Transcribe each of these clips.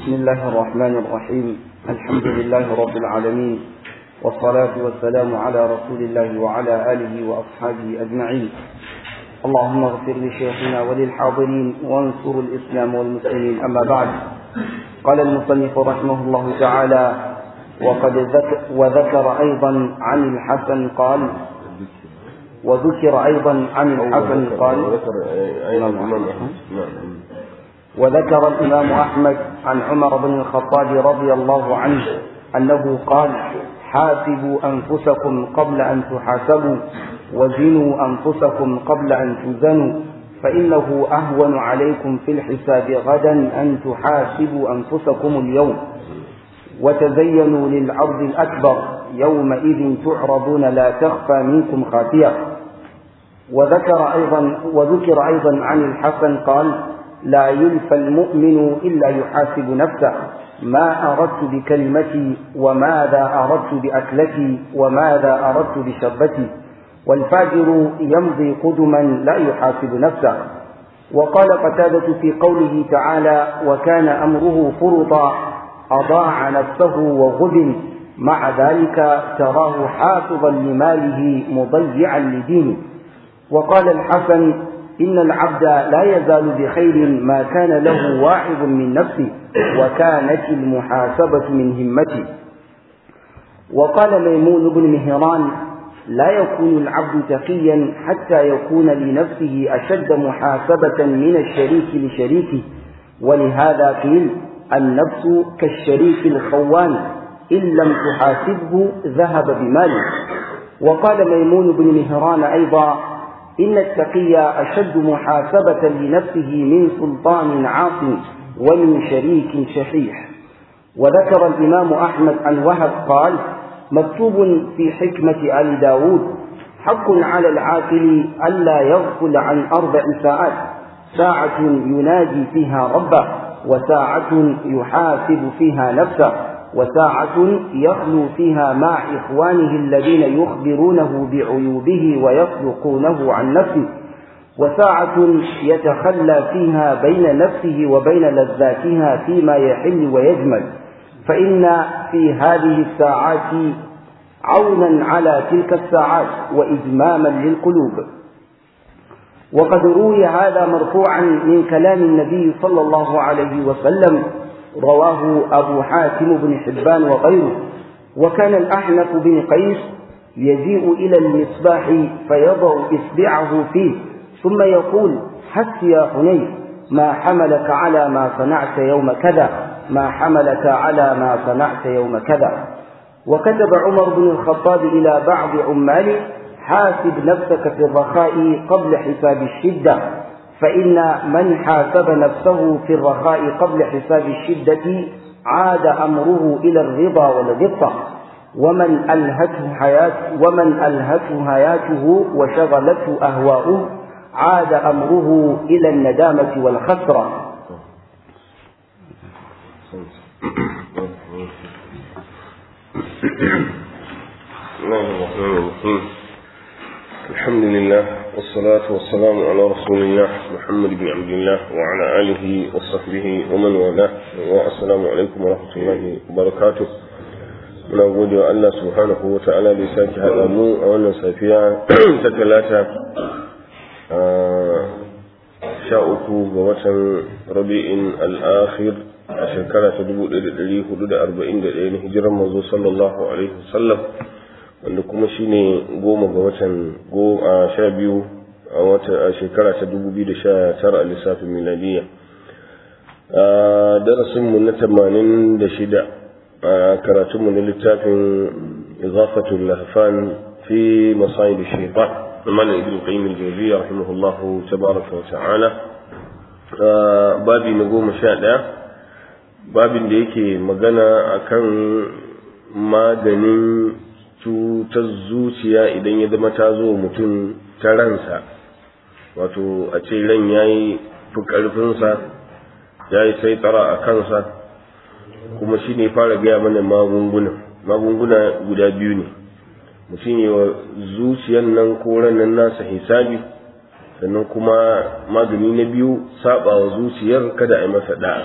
بسم الله الرحمن الرحيم الحمد لله رب العالمين والصلاة والسلام على رسول الله وعلى آله وأصحابه أجمعين اللهم اغفر لشيخنا وللحاضرين وانصر الإسلام والمسلمين أما بعد قال المصنف رحمه الله تعالى وقد ذكر وذكر أيضا عن الحسن قال وذكر أيضا عن الحسن قال وذكر الإمام أحمد عن عمر بن الخطاب رضي الله عنه أنه قال حاسبوا أنفسكم قبل أن تحاسبوا وزنوا أنفسكم قبل أن تزنوا فإنه أهون عليكم في الحساب غدا أن تحاسبوا أنفسكم اليوم وتزينوا للعرض الأكبر يومئذ تعرضون لا تخفى منكم خافية وذكر أيضا وذكر أيضا عن الحسن قال لا يلفى المؤمن إلا يحاسب نفسه ما أردت بكلمتي وماذا أردت بأكلتي وماذا أردت بشربتي والفاجر يمضي قدما لا يحاسب نفسه وقال قتادة في قوله تعالى وكان أمره فرطا أضاع نفسه وغبن مع ذلك تراه حافظا لماله مضيعا لدينه وقال الحسن إن العبد لا يزال بخير ما كان له واعظ من نفسه وكانت المحاسبة من همته وقال ميمون بن مهران لا يكون العبد تقيا حتى يكون لنفسه أشد محاسبة من الشريك لشريكه ولهذا قيل النفس كالشريك الخوان إن لم تحاسبه ذهب بماله وقال ميمون بن مهران أيضا إن التقي أشد محاسبة لنفسه من سلطان عاص ومن شريك شحيح وذكر الإمام أحمد عن وهب قال مكتوب في حكمة آل داود حق على العاقل ألا يغفل عن أربع ساعات ساعة يناجي فيها ربه وساعة يحاسب فيها نفسه وساعة يخلو فيها مع إخوانه الذين يخبرونه بعيوبه ويصدقونه عن نفسه وساعة يتخلى فيها بين نفسه وبين لذاتها فيما يحل ويجمل فإن في هذه الساعات عونا على تلك الساعات وإجماما للقلوب وقد روي هذا مرفوعا من كلام النبي صلى الله عليه وسلم رواه أبو حاتم بن حبان وغيره وكان الأحنف بن قيس يجيء إلى المصباح فيضع إصبعه فيه ثم يقول حس يا حنين ما حملك على ما صنعت يوم كذا ما حملك على ما صنعت يوم كذا وكتب عمر بن الخطاب إلى بعض عماله حاسب نفسك في الرخاء قبل حساب الشدة فإن من حاسب نفسه في الرخاء قبل حساب الشدة عاد أمره إلى الرضا والغبطة ومن ألهته حياة ومن ألهته حياته وشغلته أهواؤه عاد أمره إلى الندامة والخسرة الحمد لله والصلاة والسلام على رسول الله محمد بن عبد الله وعلى آله وصحبه ومن والاه والسلام عليكم ورحمة الله وبركاته muna gode wa Allah subhanahu wa ta'ala da ya sake haɗa mu a wannan safiya ta talata sha uku ga watan rabi'in al'akhir a shekara ta dubu ɗaya da ɗari hudu da arba'in da ɗaya na hijiran manzo sallallahu alaihi wasallam wanda kuma shine goma ga watan a sha biyu a wata a shekara ta dubu biyu da sha tara a lissafin miladiyya a darasinmu na tamanin da shida a karatunmu na littafin izafatul lahfan fi masayid shaitan na malam ibn qayyim al-jawziyya rahimahullahu tabaraka wa ta'ala babi na goma sha ɗaya babin da yake magana akan maganin cutar zuciya idan ya zama ta zo mutum ta ransa wato a ce ran ya yi fi ƙarfinsa ya yi sai tsara a kansa kuma shi ne fara gaya mana magunguna magunguna guda biyu ne mutum yi wa zuciyan nan ko nan nasa hisabi sannan kuma magani na biyu saba wa zuciyar kada a yi masa da'a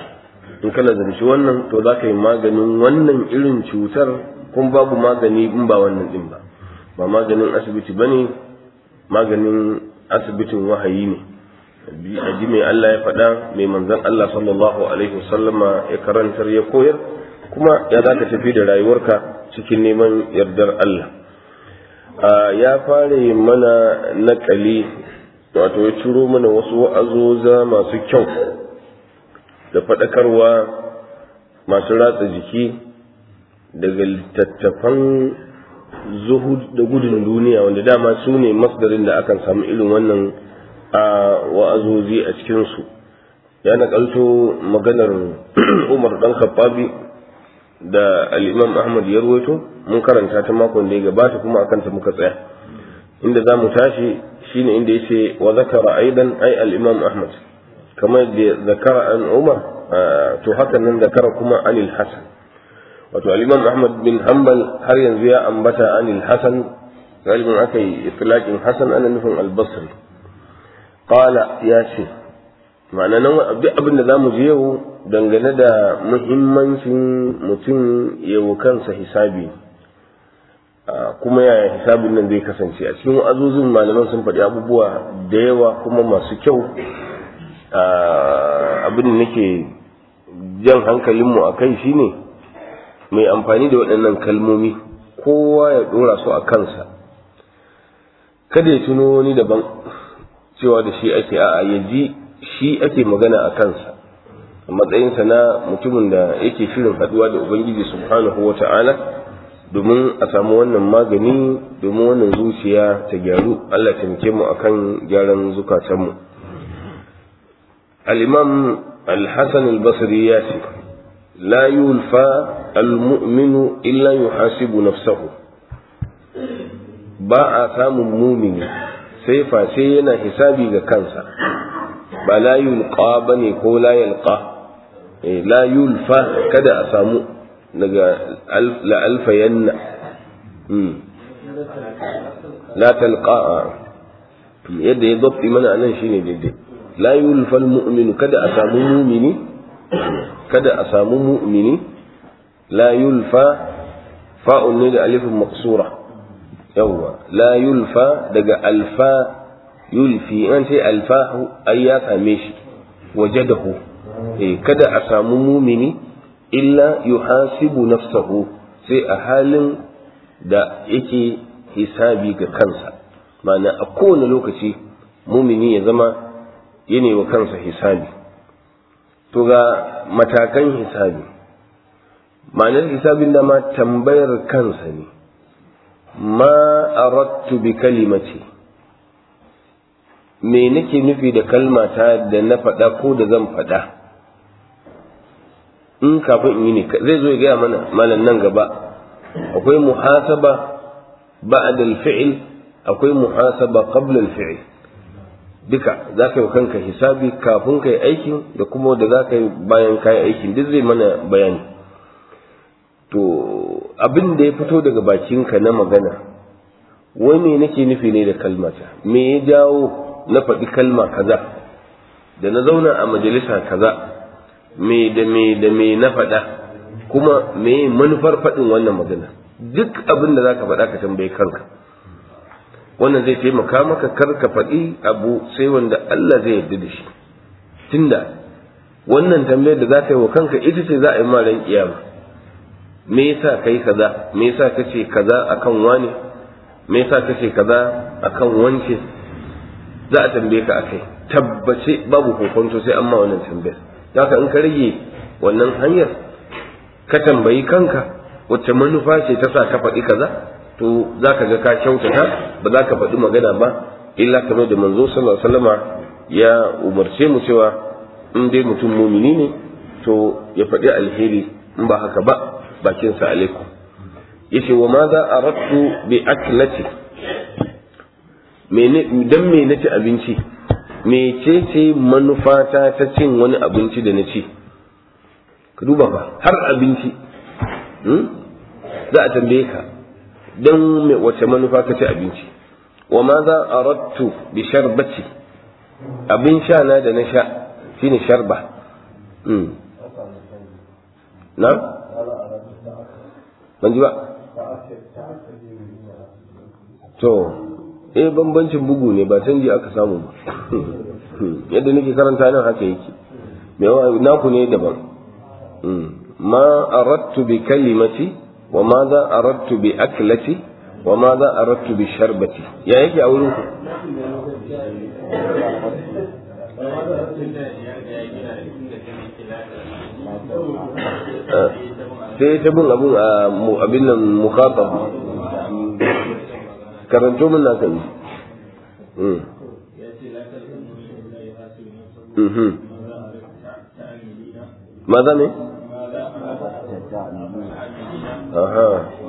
in ka nazarci wannan to za ka yi maganin wannan irin cutar kuma babu magani in ba wannan din ba ba maganin asibiti ba ne maganin asibitin wahayi ne a ji mai Allah ya faɗa mai manzon Allah sallallahu alaihi wasallama ya karantar ya koyar kuma ya za ka tafi da rayuwarka cikin neman yardar Allah ya fara mana naƙali wato ya ciro mana wasu wa'azoza masu kyau da faɗakarwa masu ratsa jiki daga littattafan zuhud da gudun duniya wanda dama su ne masdarin da akan samu irin wannan a wa'azozi a cikinsu ya naƙalto maganar umar ɗan khattabi da al'imam ahmad ya ruwaito mun karanta ta makon da ya gabata kuma akan ta muka tsaya inda za mu tashi shine inda ya ce wa zakara aidan ai al'imam ahmad kamar da zakara an umar to haka nan zakara kuma anil hasan wato al-imam ahmad bin hanbal har yanzu ya ambata anil hasan galibin aka yi itlaqin hasan ana nufin al-basri qala ya ce ma'ana nan duk abin da zamu je yau dangane da muhimmancin mutum yau kansa hisabi kuma yaya hisabin nan zai kasance a cikin azuzin malaman sun faɗi abubuwa da yawa kuma masu kyau abin da nake jan hankalinmu a kai shine mai amfani da waɗannan kalmomi kowa ya ɗora su a kansa kada ya tuno wani daban cewa da shi ake a ya ji shi ake magana a kansa a matsayinsa na mutumin da yake shirin haɗuwa da ubangiji subhanahu wa ta'ala domin a samu wannan magani domin wannan zuciya ta gyaru allah taimake mu akan gyaran zukatanmu al-imam al-hasan al-basri ya ce la yulfa al-mu'minu illa yuhasibu nafsahu ba a samun mumini sai face yana hisabi ga kansa ba la yulqa bane ko la yalqa la yulfa kada a samu daga la alfayanna la talqa yadda ya dabbi mana anan shine daidai la yulfa al-mu'minu kada a samu mumini kada a samu mu'mini la yulfa fa'un ne da alifin maksura yawwa la yulfa daga alfa yulfi an ce alfahu ai ya same shi wajadahu eh kada a samu mumini illa yuhasibu nafsahu sai a halin da yake hisabi ga kansa ma'ana a kowane lokaci mumini ya zama yana wa kansa hisabi to ga matakan hisabi ma'anar hisabin da ma tambayar kansa ne ma arattu bi kalimati me nake nufi da kalmata da na faɗa ko da zan faɗa in kafin in yi ne zai zo ya gaya mana malam nan gaba akwai muhasaba ba'da al-fi'l akwai muhasaba qabla al-fi'l duka za ka yi kanka hisabi kafin ka yi aikin da kuma da za ka yi bayan ka yi aikin duk zai mana bayani to abin da ya fito daga bakinka na magana wai me nake nufi ne da kalmata me ya jawo na faɗi kalma kaza da na zauna a majalisa kaza me da me da me na faɗa kuma me manufar faɗin wannan magana duk abin da za ka faɗa ka tambayi kanka wannan zai taimaka maka kar ka faɗi abu sai wanda Allah zai yarda da shi tunda wannan tambayar da za ka yi wa kanka ita ce za a yi ma ran kiyama me yasa kai kaza me yasa kace kaza akan wani me yasa kace kaza akan wance za a tambaye ka akai tabbace babu kokonto sai an ma wannan tambayar haka in ka rage wannan hanyar ka tambayi kanka wacce manufa ce ta sa ka faɗi kaza to za ka ga ka kyautata ba za ka faɗi magana ba illa kamar da manzo sallallahu alaihi wasallama ya umarce mu cewa in dai mutum mumini ne to ya faɗi alheri in ba haka ba bakinsa alaikum yace wa ma za aradtu bi aklati dan me naci abinci mece ce manufata ta cin wani abinci da na ci ka duba ba har abinci za a tambaye ka don wace manufa ka ci abinci wa ma za a rattu bi sharbati abin sha na da na sha shine sharba na ban ji ba to eh bambancin bugu ne ba canji aka samu ba yadda nake karanta nan haka yake mai naku ne daban ma aradtu bi kalimati wa ma za aradtu bi aklati wa ma za aradtu bi sharbati ya yake a wurin ku sai ta bin abun a abin nan mukhatab karanto min naka ne maza ne aha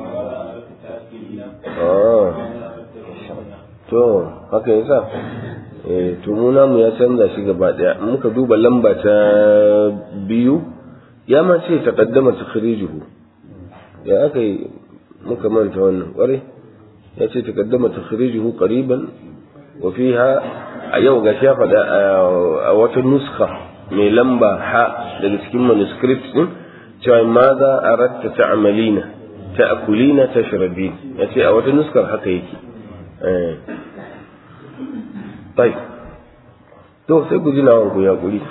to haka yasa eh to mu namu ya canza shi gaba daya muka duba lamba ta biyu ya ma ce taqaddama takhrijuhu ya aka yi muka manta wannan kware ya ce taqaddama takhrijuhu qariban wa fiha a yau ga ya faɗa a wata nuska mai lamba ha daga cikin manuscript din cewa ma za a ratta ta'amalina ta'kulina tashrabin ya ce a wata nuskar haka yake bai to sai ku ji nawan ku ya kuri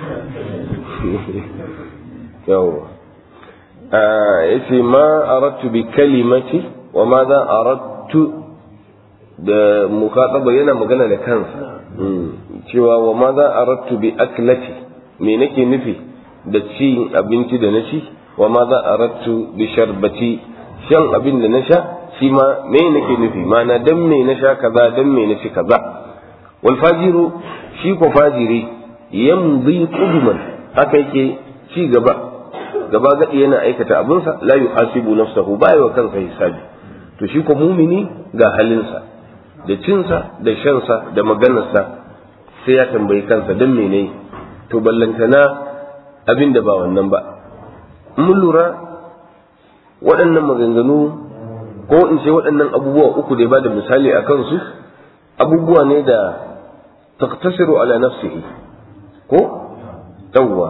yawa ya ce ma arattu bi kalimati wa ma za arattu da mukhataba yana magana da kansa cewa wa ma za arattu bi aklati me nake nufi da ci abinci da na ci wa ma za arattu bi sharbati shan abin da na sha shi ma me nake nufi mana dan me na sha kaza dan me na ci kaza wal fajiru shi ko fajiri yamdi qudman haka yake ci gaba gaba gadi yana aikata abinsa la yuhasibu nafsahu ba wa kansa hisabi to shi ko mumini ga halinsa da cinsa da shansa da maganarsa sai ya tambayi kansa dan mene to ballantana abin da ba wannan ba mun lura waɗannan maganganu ko in ce waɗannan abubuwa uku da ba da misali a kansu abubuwa ne da taktasiru ala nafsihi ko yawwa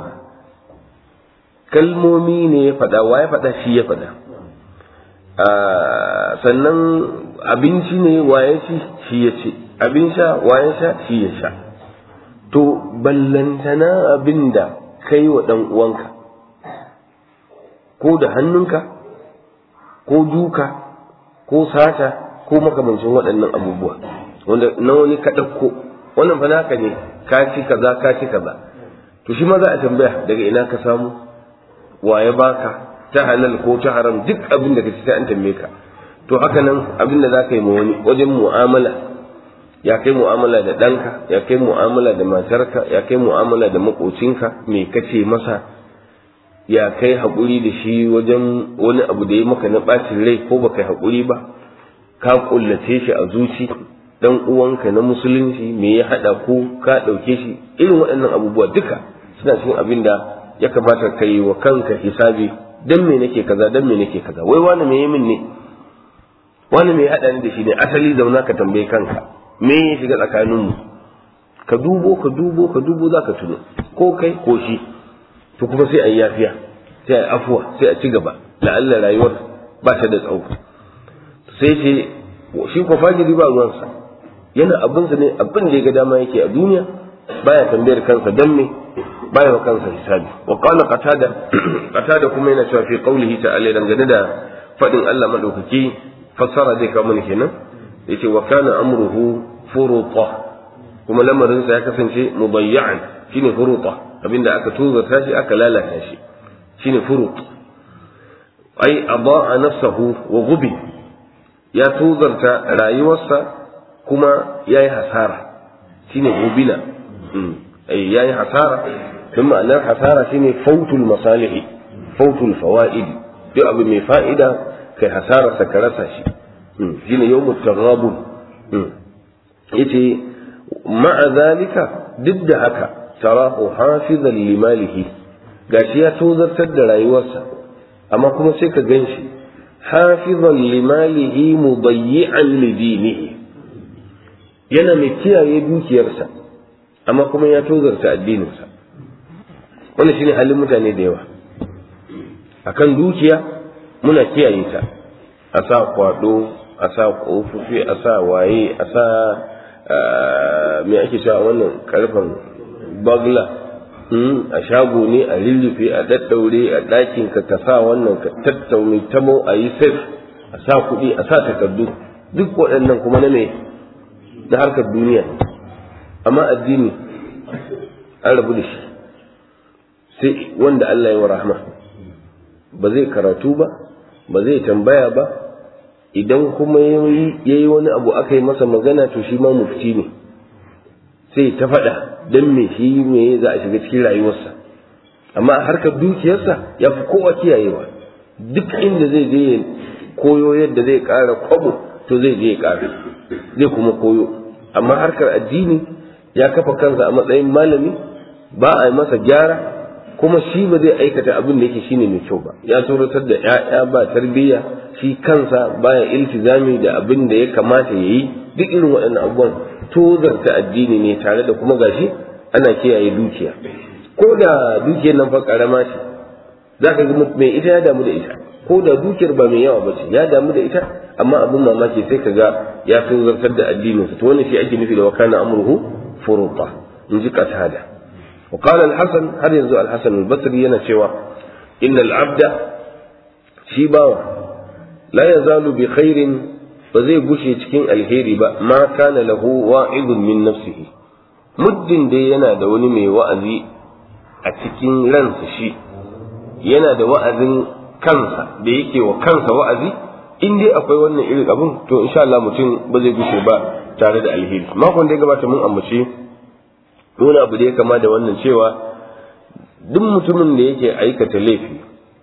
kalmomi ne ya faɗa wa ya faɗa shi ya faɗa sannan abinci ne wa ya ci shi ya ci abin sha wa ya sha shi ya sha to ballantana abin da kai wa ɗan uwanka ko da hannunka ko duka ko sata ko makamancin waɗannan abubuwa wanda na wani ka ɗauko wannan fa naka ne ka ci kaza ka ci kaza to shi ma za a tambaya daga ina ka samu wa ya baka ta halal ko ta haram duk abin da ka ci sai an tambaye ka to haka nan abin da za ka yi ma wani wajen mu'amala ya kai mu'amala da ɗanka ya kai mu'amala da matarka ya kai mu'amala da maƙocinka me kace masa ya kai haƙuri da shi wajen wani abu da ya maka na ɓacin rai ko baka yi haƙuri ba ka ƙullace shi a zuci dan uwanka na musulunci me ya haɗa ko ka ɗauke shi irin waɗannan abubuwa duka suna cikin abin da ya kamata ka yi wa kanka hisabi dan me nake kaza dan me nake kaza wai wani me yi min ne wani me ya haɗa ni da shi ne asali zauna ka tambaye kanka me ya shiga tsakaninmu ka dubo ka dubo ka dubo za ka tuno ko kai ko shi to kuma sai a yi yafiya sai a yi afuwa sai a ci gaba la'alla rayuwar ba ta da tsawo sai ce shi ko fajiri ba ruwansa yana abinsa ne abin da ya ga dama yake a duniya baya tambayar kansa dan me baya wa kansa hisabi wa qala qatada qatada kuma yana cewa fi qawlihi ta'ala dangane da fadin Allah madaukaki fassara zai kawo mana kenan yace wa kana amruhu furuta kuma lamarin sa ya kasance mubayyan shine furuta abinda aka tuzata shi aka lalata shi shine furut ai adaa nafsahu wa gubi ya tuzarta rayuwarsa kuma yayi hasara shine gubina ai yayi hasara don ma'anar hasara shine fautul masalihi fautul fawaid duk abu mai fa'ida kai hasara sa ka rasa shi shine yawmut taghabun yace ma'a zalika duk da haka tarahu hafizan limalihi gashi ya tozartar da rayuwarsa amma kuma sai ka ganshi hafizan limalihi mudayyi'an lidinihi yana mai kiyaye dukiyarsa amma kuma ya tozarta addininsa wannan shine halin mutane da yawa akan dukiya muna kiyaye ta a sa kwado a sa kofofi a sa waye a sa me ake cewa wannan karfan bagla a shago ne a lullufe a daddaure a ɗakin ka ka sa wannan ka tattaune tamo a yi safe a sa kuɗi a sa takardu duk waɗannan kuma na me na harkar duniya amma addini an rabu da shi sai wanda Allah ya wa rahma ba zai karatu ba ba zai tambaya ba idan kuma ya yi wani abu aka yi masa magana to shi ma mufti ne sai ta faɗa don me shi me za a shiga cikin rayuwarsa amma harkar dukiyarsa ya fi kowa kiyayewa duk inda zai je koyo yadda zai ƙara kwabo to zai je ya ƙara zai kuma koyo amma harkar addini ya kafa kansa a matsayin malami ba a yi masa gyara kuma shi ba zai aikata abin da yake shine mai kyau ba ya tsoratar da ya'ya ba tarbiyya shi kansa baya iltizami da abin da ya kamata ya yi duk irin waɗannan abubuwan tozarta addini ne tare da kuma gashi ana kiyaye dukiya ko da dukiyar nan fa karama ce za ka ga mai ita ya damu da ita ko da dukiyar ba mai yawa ba ce ya damu da ita amma abin mamaki sai ka ga ya tozartar da addininsa to wannan shi ake nufi da wakana amruhu furuta in ji qatada وقال الحسن هل ينزل الحسن البصري yana cewa إن العبد shi bawa la yazalu bi khairin ba zai gushe cikin alheri ba ma kana lahu wa'idun min nafsihi muddin dai yana da wani mai wa'azi a cikin ransa shi yana da wa'azin kansa da yake wa kansa wa'azi in dai akwai wannan irin abin to insha Allah mutum ba zai gushe ba tare da alheri makon da ya gabata mun ambace wani abu da ya kama da wannan cewa duk mutumin da yake aikata laifi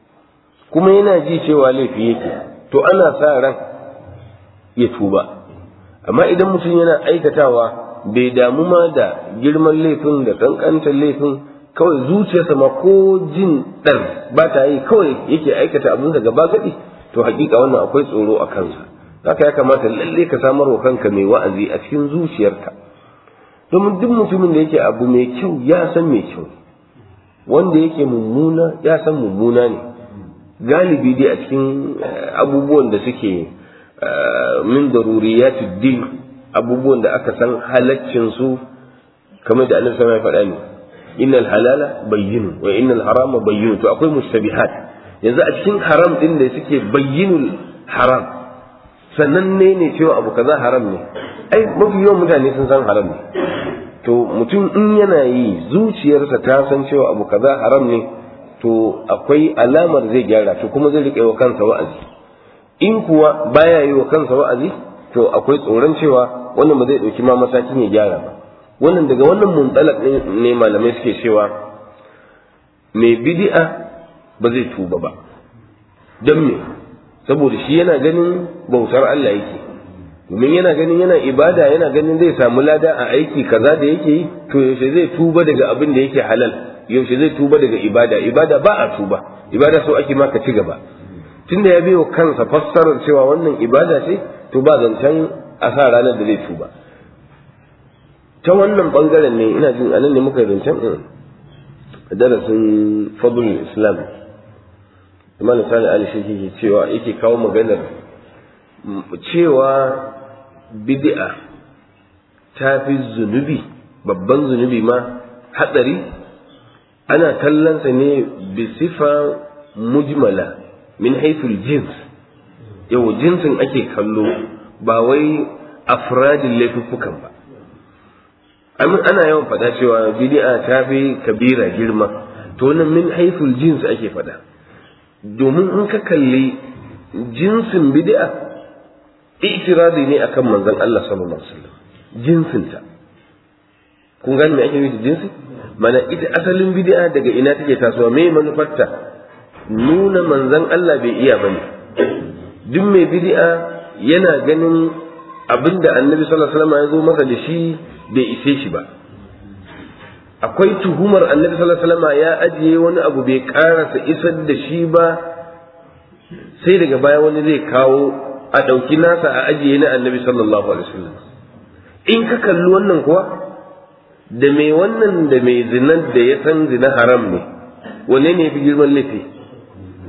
kuma yana ji cewa laifi yake to ana sa ran ya tuba amma idan mutum yana aikatawa bai damu ma da girman laifin da kankantar laifin kawai zuciyarsa ma ko jin ɗar ba ta yi kawai yake aikata abin da gaba gaɗi to hakika wannan akwai tsoro a kansa haka ya kamata lalle ka samar wa kanka mai wa'azi a cikin zuciyarka domin duk mutumin da yake abu mai kyau ya san mai kyau wanda yake mummuna ya san mummuna ne galibi dai a cikin abubuwan da suke min daruriyatu din abubuwan da aka san halaccin su kamar da annabi sallallahu alaihi faɗa ne innal halala bayyinu wa innal harama bayyinu to akwai mustabihat yanzu a cikin haram din da suke bayyinul haram sannan ne ne cewa abu kaza haram ne ai mafi yawan mutane sun san haram ne to mutum in yana yi zuciyarsa ta san cewa abu kaza haram ne to akwai alamar zai gyara to kuma zai riƙe wa kansa wa'azi in kuwa baya yi wa kansa wa'azi to akwai tsoron cewa wannan ba zai ɗauki ma matakin ya gyara ba wannan daga wannan muntsalak ne malamai suke cewa mai bidi'a ba zai tuba ba don me saboda shi yana ganin bautar Allah yake domin yana ganin yana ibada yana ganin zai samu lada a aiki kaza da yake yi to yaushe zai tuba daga abin da yake halal yaushe zai tuba daga ibada ibada ba a tuba ibada so ake maka ci gaba tunda ya biyo kansa fassarar cewa wannan ibada ce to ba zancen a sa ranar da zai tuba ta wannan bangaren ne ina jin anan ne muka zancen darasin fadlul islam imam sani ali shi ke cewa yake kawo maganar cewa bid'a ta fi zunubi babban zunubi ma hatsari ana kallonsa ne bi sifa mujmala min haiful jins yau jinsin ake kallo ba wai afradin laifuffukan ba ana yawan faɗa cewa bid'a ta fi kabira girma to nan min haiful jins ake faɗa domin in ka kalli jinsin bid'a itiradi ne akan manzon Allah sallallahu alaihi wasallam jinsinta kun gane me ake nufi da jinsi mana ita asalin bid'a daga ina take tasowa me manufarta nuna manzon Allah bai iya bane duk mai bid'a yana ganin abinda annabi sallallahu alaihi wasallam ya zo masa da shi bai ise shi ba akwai tuhumar annabi sallallahu alaihi wasallam ya ajiye wani abu bai karasa isar da shi ba sai daga baya wani zai kawo a ɗauki nasa a ajiye na annabi sallallahu alaihi wasallam in ka kalli wannan kuwa da mai wannan da mai zinan da ya san zina haram ne wanne ne ya fi girman laifi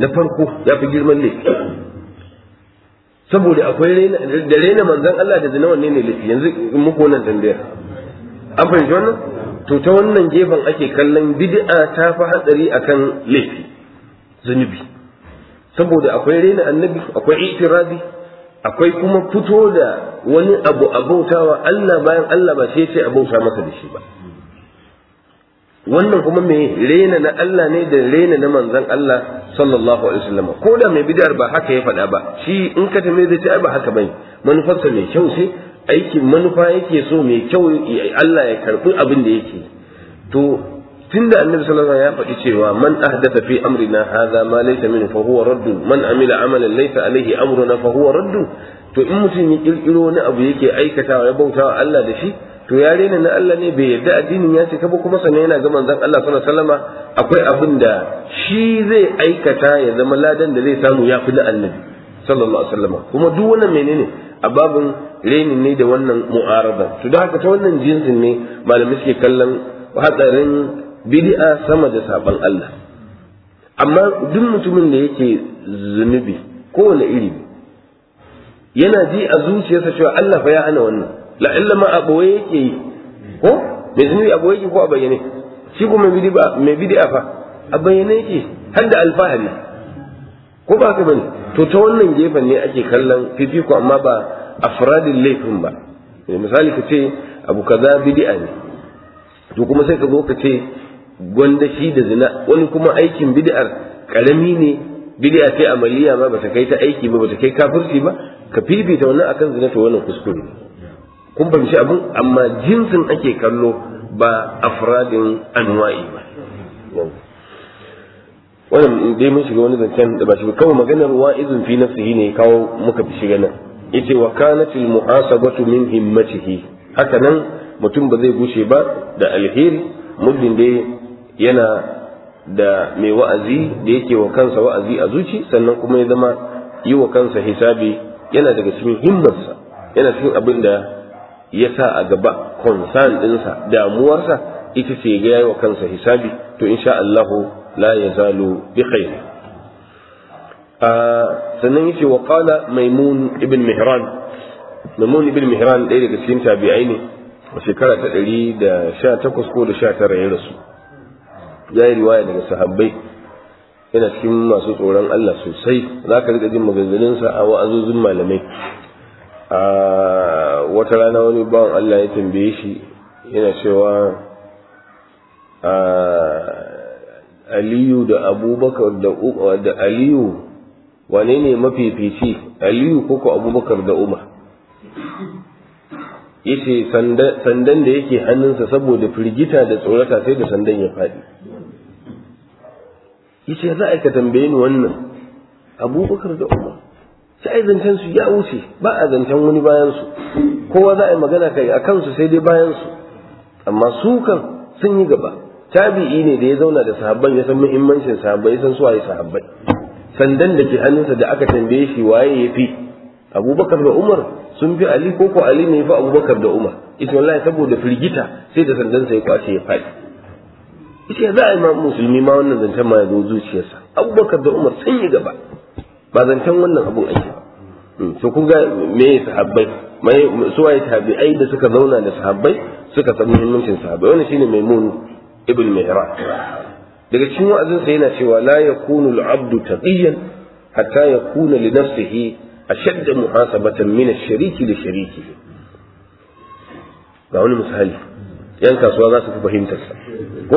na farko ya fi girman laifi saboda akwai da rena manzon Allah da zina wanne ne laifi yanzu in muku wannan tambayar an fahimci wannan to ta wannan gefen ake kallon bid'a ta fi hatsari akan laifi zunubi saboda akwai rena annabi akwai itirazi akwai kuma fito da wani abu a bautawa Allah bayan Allah ba sai ce a bauta masa da shi ba wannan kuma mai rena na Allah ne da rena na manzon Allah sallallahu alaihi wasallam ko da mai bid'ar ba haka ya faɗa ba shi in ka tambaye zai ce ai ba haka bane manufarsa mai kyau ce aikin manufa yake so mai kyau Allah ya karbi abin da yake to tunda annabi sallallahu alaihi wasallam ya faɗi cewa man ahdatha fi amrina hadha ma laysa minhu fa huwa radd man amila amalan laysa alaihi amruna fa huwa radd to in mutum ya kirkiro wani abu yake aikatawa ya bautawa Allah da shi to ya rena na Allah ne bai yarda addinin ya cika ba kuma sannan yana ga manzon Allah sallallahu alaihi wasallama akwai abin da shi zai aikata ya zama ladan da zai samu ya fi na annabi sallallahu alaihi wasallama kuma duk wannan menene a babin renin ne da wannan mu'arada to da haka ta wannan jinsin ne malamai suke kallon hatsarin bid'a sama da saban Allah amma duk mutumin da yake zunubi kowane iri yana ji a zuciyarsa cewa Allah fa ya hana wannan la illa ma aboye yake yi ko mai zunubi aboye yake ko a bayyane shi ko mai bid'a mai bid'a fa a bayyane yake har da alfahari ko ba haka bane to ta wannan gefen ne ake kallon fifiko amma ba afradin laifin ba misali ka ce abu kaza bid'a ne to kuma sai ka zo ka ce gwanda shi da zina wani kuma aikin bid'ar karami ne bid'a ce amaliya ma bata kai ta aiki ba bata kai kafirci ba ka fifita wannan akan zina to wannan kuskure kun fahimci abin amma jinsin ake kallo ba afradin anwa'i ba wannan dai mun shiga wani zancen da ba shi kawai maganar wa'izun fi nafsihi ne kawo muka fi shiga nan yace wa kanat al muhasabatu min himmatihi haka nan mutum ba zai gushe ba da alheri muddin dai yana da mai wa'azi da yake wa kansa wa'azi a zuci sannan kuma ya zama yi wa kansa hisabi yana daga cikin himmarsa yana cikin abin da ya sa a gaba concern ɗinsa damuwarsa ita ce ga yayi wa kansa hisabi to insha Allahu la yazalu bi khair sannan yace wa qala maimun ibn mihran maimun ibn mihran ɗaya daga cikin tabi'ai ne a shekara ta ɗari da sha takwas ko da sha tara ya rasu ya yi riwaya daga sahabbai yana cikin masu tsoron Allah sosai za ka riƙa jin maganganunsa a wa'azozin malamai a wata rana wani bawan Allah ya tambaye shi yana cewa aliyu da abubakar da aliyu wane ne mafifici aliyu ko ko abubakar da umar yace sandan da yake hannunsa saboda firgita da tsorata sai da sandan ya faɗi yace za a ka tambaye ni wannan abubakar da umar sai zancen su ya wuce ba a zancen wani bayan su kowa za a yi magana kai a kansu sai dai bayan su amma su kan sun yi gaba tabi'i ne da ya zauna da sahabban ya san muhimmancin sahabbai ya san su waye sahabbai sandan da ke hannunsa da aka tambaye shi waye ya fi abubakar da umar sun fi ali ko ko ali ne fi abubakar da umar ita wallahi saboda firgita sai da sandan sai kwace ya faɗi ita za a yi ma musulmi ma wannan zancen ma ya zo zuciyarsa abubakar da umar sun yi gaba ba zancen wannan abun ake ba to kun ga me sahabbai mai suwaye tabi'ai da suka zauna da sahabbai suka san muhimmancin sahabbai wannan shine maimun ibn mihran daga cikin wa'azin sa yana cewa la yakunu al-abdu taqiyan hatta yakuna li nafsihi ashadd muhasabatan min ash-sharik li sharikihi ga wani misali yan kasuwa za su fi fahimtar sa ko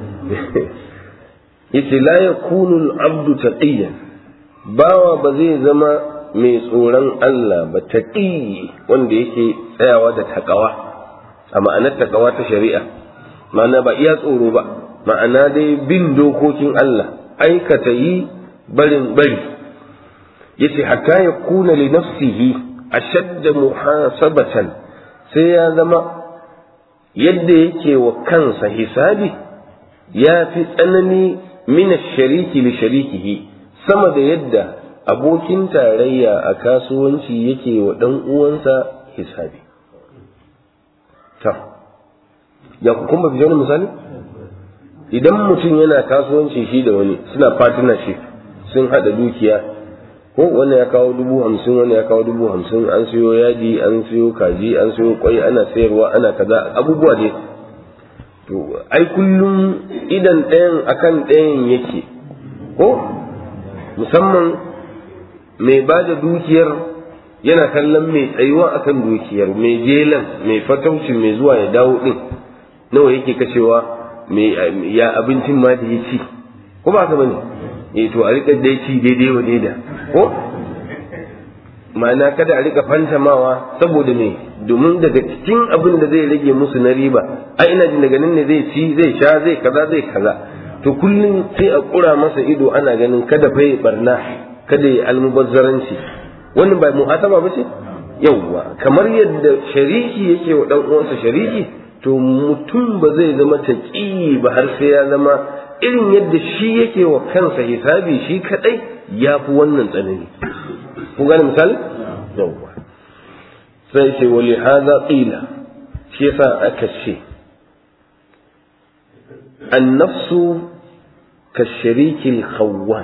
yace la yakunu al-abdu taqiyan bawa ba zai zama mai tsoron Allah ba taqi wanda yake tsayawa da takawa a ma'anar takawa ta shari'a ma'ana ba iya tsoro ba ma'ana dai bin dokokin Allah aikata yi barin bari yace hatta ya kuna li nafsihi ashadda muhasabatan sai ya zama yadda yake wa kansa hisabi ya fi tsanani min shariki li sharikihi sama da yadda abokin tarayya a kasuwanci yake wa dan uwansa hisabi ta ya kun ba wani misali idan mutum yana kasuwanci shi da wani suna partnership sun haɗa dukiya ko wannan ya kawo dubu hamsin wannan ya kawo dubu hamsin an siyo yaji an siyo kaji an siyo kwai ana sayarwa ana kaza abubuwa ne to ai kullum idan ɗayan akan ɗayan yake ko musamman mai ba da dukiyar yana kallon mai tsayuwa akan dukiyar mai jelan mai fatauci mai zuwa ya dawo din nawa yake kashewa mai ya abincin ma da ya ci ko ba ka bane eh to a rika dai ci daidai wa daida ko ma'ana kada a rika fantamawa saboda me domin daga cikin abin da zai rage musu na riba a ina jin daga nan ne zai ci zai sha zai kaza zai kaza to kullum sai a kura masa ido ana ganin kada fa barna kada ya almubazzaranci wannan ba muhataba ba ce yawwa kamar yadda shariki yake wa dan uwansa shariki to mutum ba zai zama taqi ba har sai ya zama irin yadda shi yake wa kansa hisabi shi kadai ya fi wannan tsanani ku gane misali yawwa sai ce wali hadha qila shi yasa aka ce annafsu ka sharikil khawwan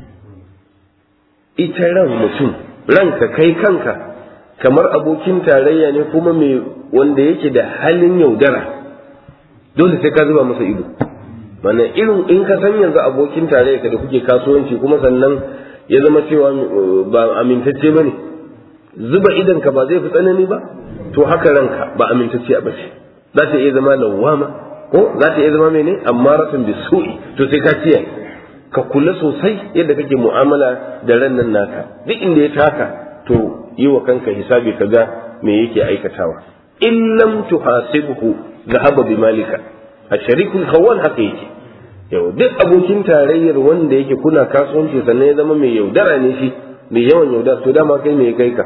ita ran mutum ranka kai kanka kamar abokin tarayya ne kuma mai wanda yake da halin yaudara dole sai ka zuba masa ido mana irin in ka san yanzu abokin tarayya da kuke kasuwanci kuma sannan ya zama cewa ba amintacce ba ne zuba idanka ba zai fi tsanani ba to haka ranka ba amintacce a bace za ta iya zama lawama ko za ta iya zama mene amma ratun bisu'i to sai ka kiyaye ka kula sosai yadda kake mu'amala da ran nan naka duk inda ya taka to yi wa kanka hisabi ka ga me yake aikatawa in lam tuhasibhu zahaba bi malika a sharikul khawwan haka yake yau duk abokin tarayyar wanda yake kuna kasuwanci sannan ya zama mai yaudara ne shi mai yawan yaudara to dama kai me kai ka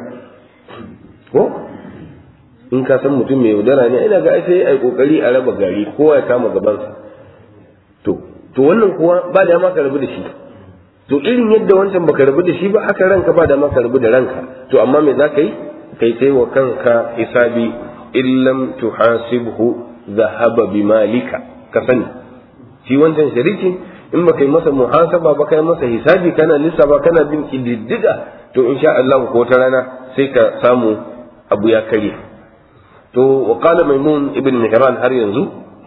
ko in ka san mutum mai yaudara ne ina ga sai ai kokari a raba gari kowa ya kama gabansa to to wannan kuwa ba da ma ka rabu da shi to irin yadda wancan baka rabu da shi ba haka ranka ba da ma ka rabu da ranka to amma me za ka yi kai sai wa kanka hisabi illam tuhasibhu dhahaba bi malika ka sani shi wancan shariki in baka yi masa muhasaba ba kai masa hisabi kana lissafa kana bin kididdiga to insha Allah ko wata rana sai ka samu abu ya kare to wa qala maimun ibn mihran har yanzu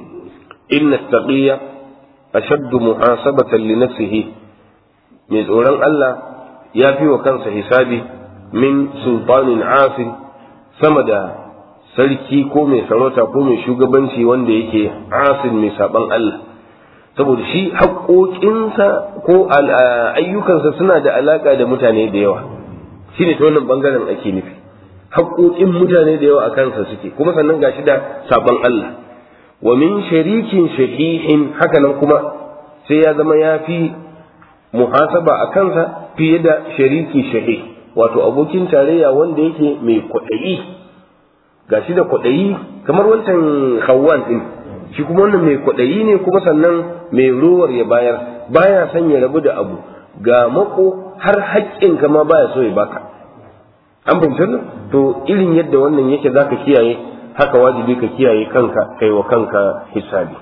inna taqiya ashaddu muhasabatan li nafsihi mai tsoron Allah ya fi wa kansa hisabi min sultanin asin sama da sarki ko mai sarauta ko mai shugabanci wanda yake asin mai saban Allah saboda shi haƙoƙinsa ko ayyukansa suna da alaƙa da mutane da yawa shi ne ta wannan ɓangaren ake nufi haƙoƙin mutane da yawa a kansa suke kuma sannan gashi da saban Allah wa min sharikin shahihin haka nan kuma sai ya zama ya fi muhasaba a kansa fiye da shariki shahih wato abokin tarayya wanda yake mai kwaɗayi gashi da kwaɗayi kamar wancan hawan ɗin shi kuma wannan mai kwaɗayi ne kuma sannan mai ruwar ya bayar baya son ya rabu da abu ga mako har haƙƙin ka ma baya so ya baka an fahimci nan to irin yadda wannan yake zaka kiyaye haka wajibi ka kiyaye kanka kai wa kanka hisabi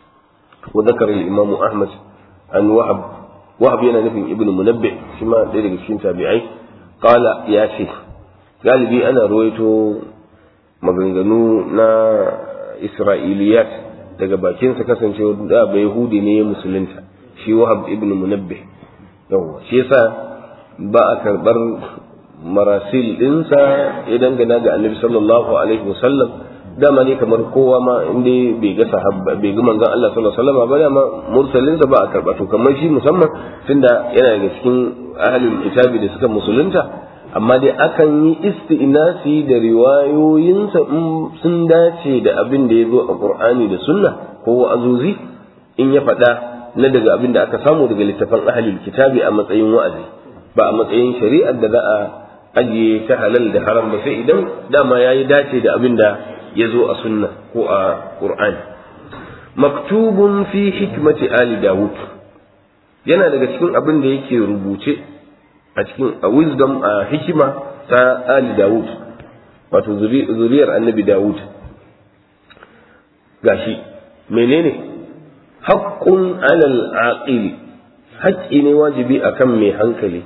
wa zakar al-imam ahmad an wahab wahab yana nufin ibnu munabbih shi ma ɗaya daga cikin tabi'ai qala ya ce galibi ana ruwaito maganganu na isra'iliyat daga bakinsa kasancewa da ba yahudi ne ya musulunta shi wahab ibn munabbih yawa shi yasa ba a karbar marasil dinsa ya dangana ga annabi sallallahu alaihi wasallam dama ne kamar kowa ma inda bai ga sahabba bai ga manzon Allah sallallahu alaihi wasallam ba dama mursalinsa ba a karba to kamar shi musamman tunda yana daga cikin ahlul kitabi da suka musulunta amma dai akan yi isti'nasi da riwayoyinsa in sun dace da abin da ya zo a qur'ani da sunna ko wa'azuzi in ya faɗa na daga abin da aka samu daga littafan ahlul kitabi a matsayin wa'azi ba a matsayin shari'ar da za a ajiye ta halal da haram ba sai idan dama ya yi dace da abin da ya zo a sunna ko a qur'ani maktubun fi hikmati ali dawud yana daga cikin abin da yake rubuce a cikin a wisdom a hikima ta ali dawud wato zuriyar annabi dawud gashi menene haqqun alal aqili haƙƙi ne wajibi akan mai hankali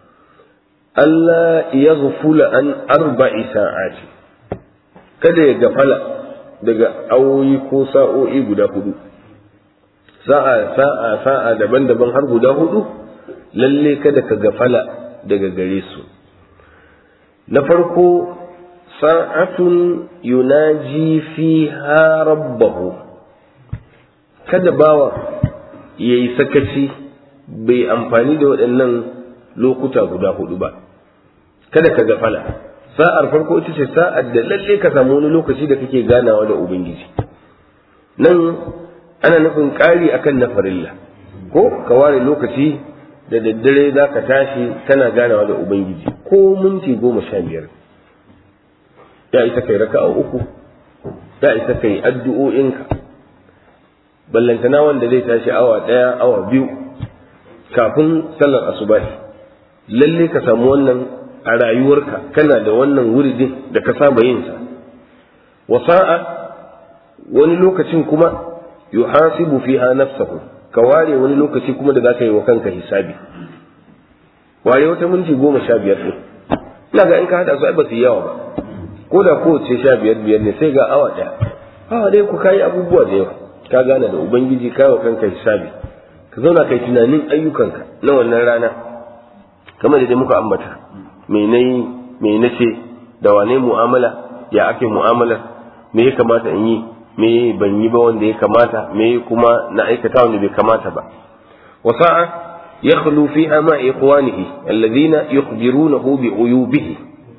Allah ya gufula an arba'i sa'ati kada ya gafala daga awoyi ko sa'o'i guda hudu sa'a sa'a sa'a daban-daban har guda hudu lalle kada ka gafala daga gare su na farko sa'atun yunaji fiha rabbahu kada bawa ya yi sakaci bai amfani da waɗannan lokuta guda hudu ba kada ka gafala sa'ar farko ita ce sa'ar da lalle ka samu wani lokaci da kake ganawa da ubangiji nan ana nufin ƙari akan na farilla ko ka ware lokaci da daddare za ka tashi kana ganawa da ubangiji ko minti goma sha biyar ya isa kai raka'a uku ya isa kai addu'o'inka ballantana wanda zai tashi awa ɗaya awa biyu kafin sallar asubahi lalle ka samu wannan a rayuwarka kana da wannan wuridin da ka saba yin sa wasa'a wani lokacin kuma yuhasibu fiha nafsahu ka ware wani lokaci kuma da zaka yi wa kanka hisabi ware wata minti goma sha biyar ɗin ina ga in ka haɗa su ai ba su yi yawa ba ko da kowace sha biyar biyar ne sai ga awa ɗaya awa ɗaya ku kayi abubuwa da yawa ka gane da ubangiji ka wa kanka hisabi ka zauna kai tunanin ayyukanka na wannan rana kamar da dai muka ambata me nayi me nace da wane mu'amala ya ake mu'amalar me ya kamata in yi me ban yi ba wanda ya kamata me kuma na aikata wanda bai kamata ba wasa'a yakhlu fiha ma ikhwanihi alladhina yukhbirunahu bi uyubihi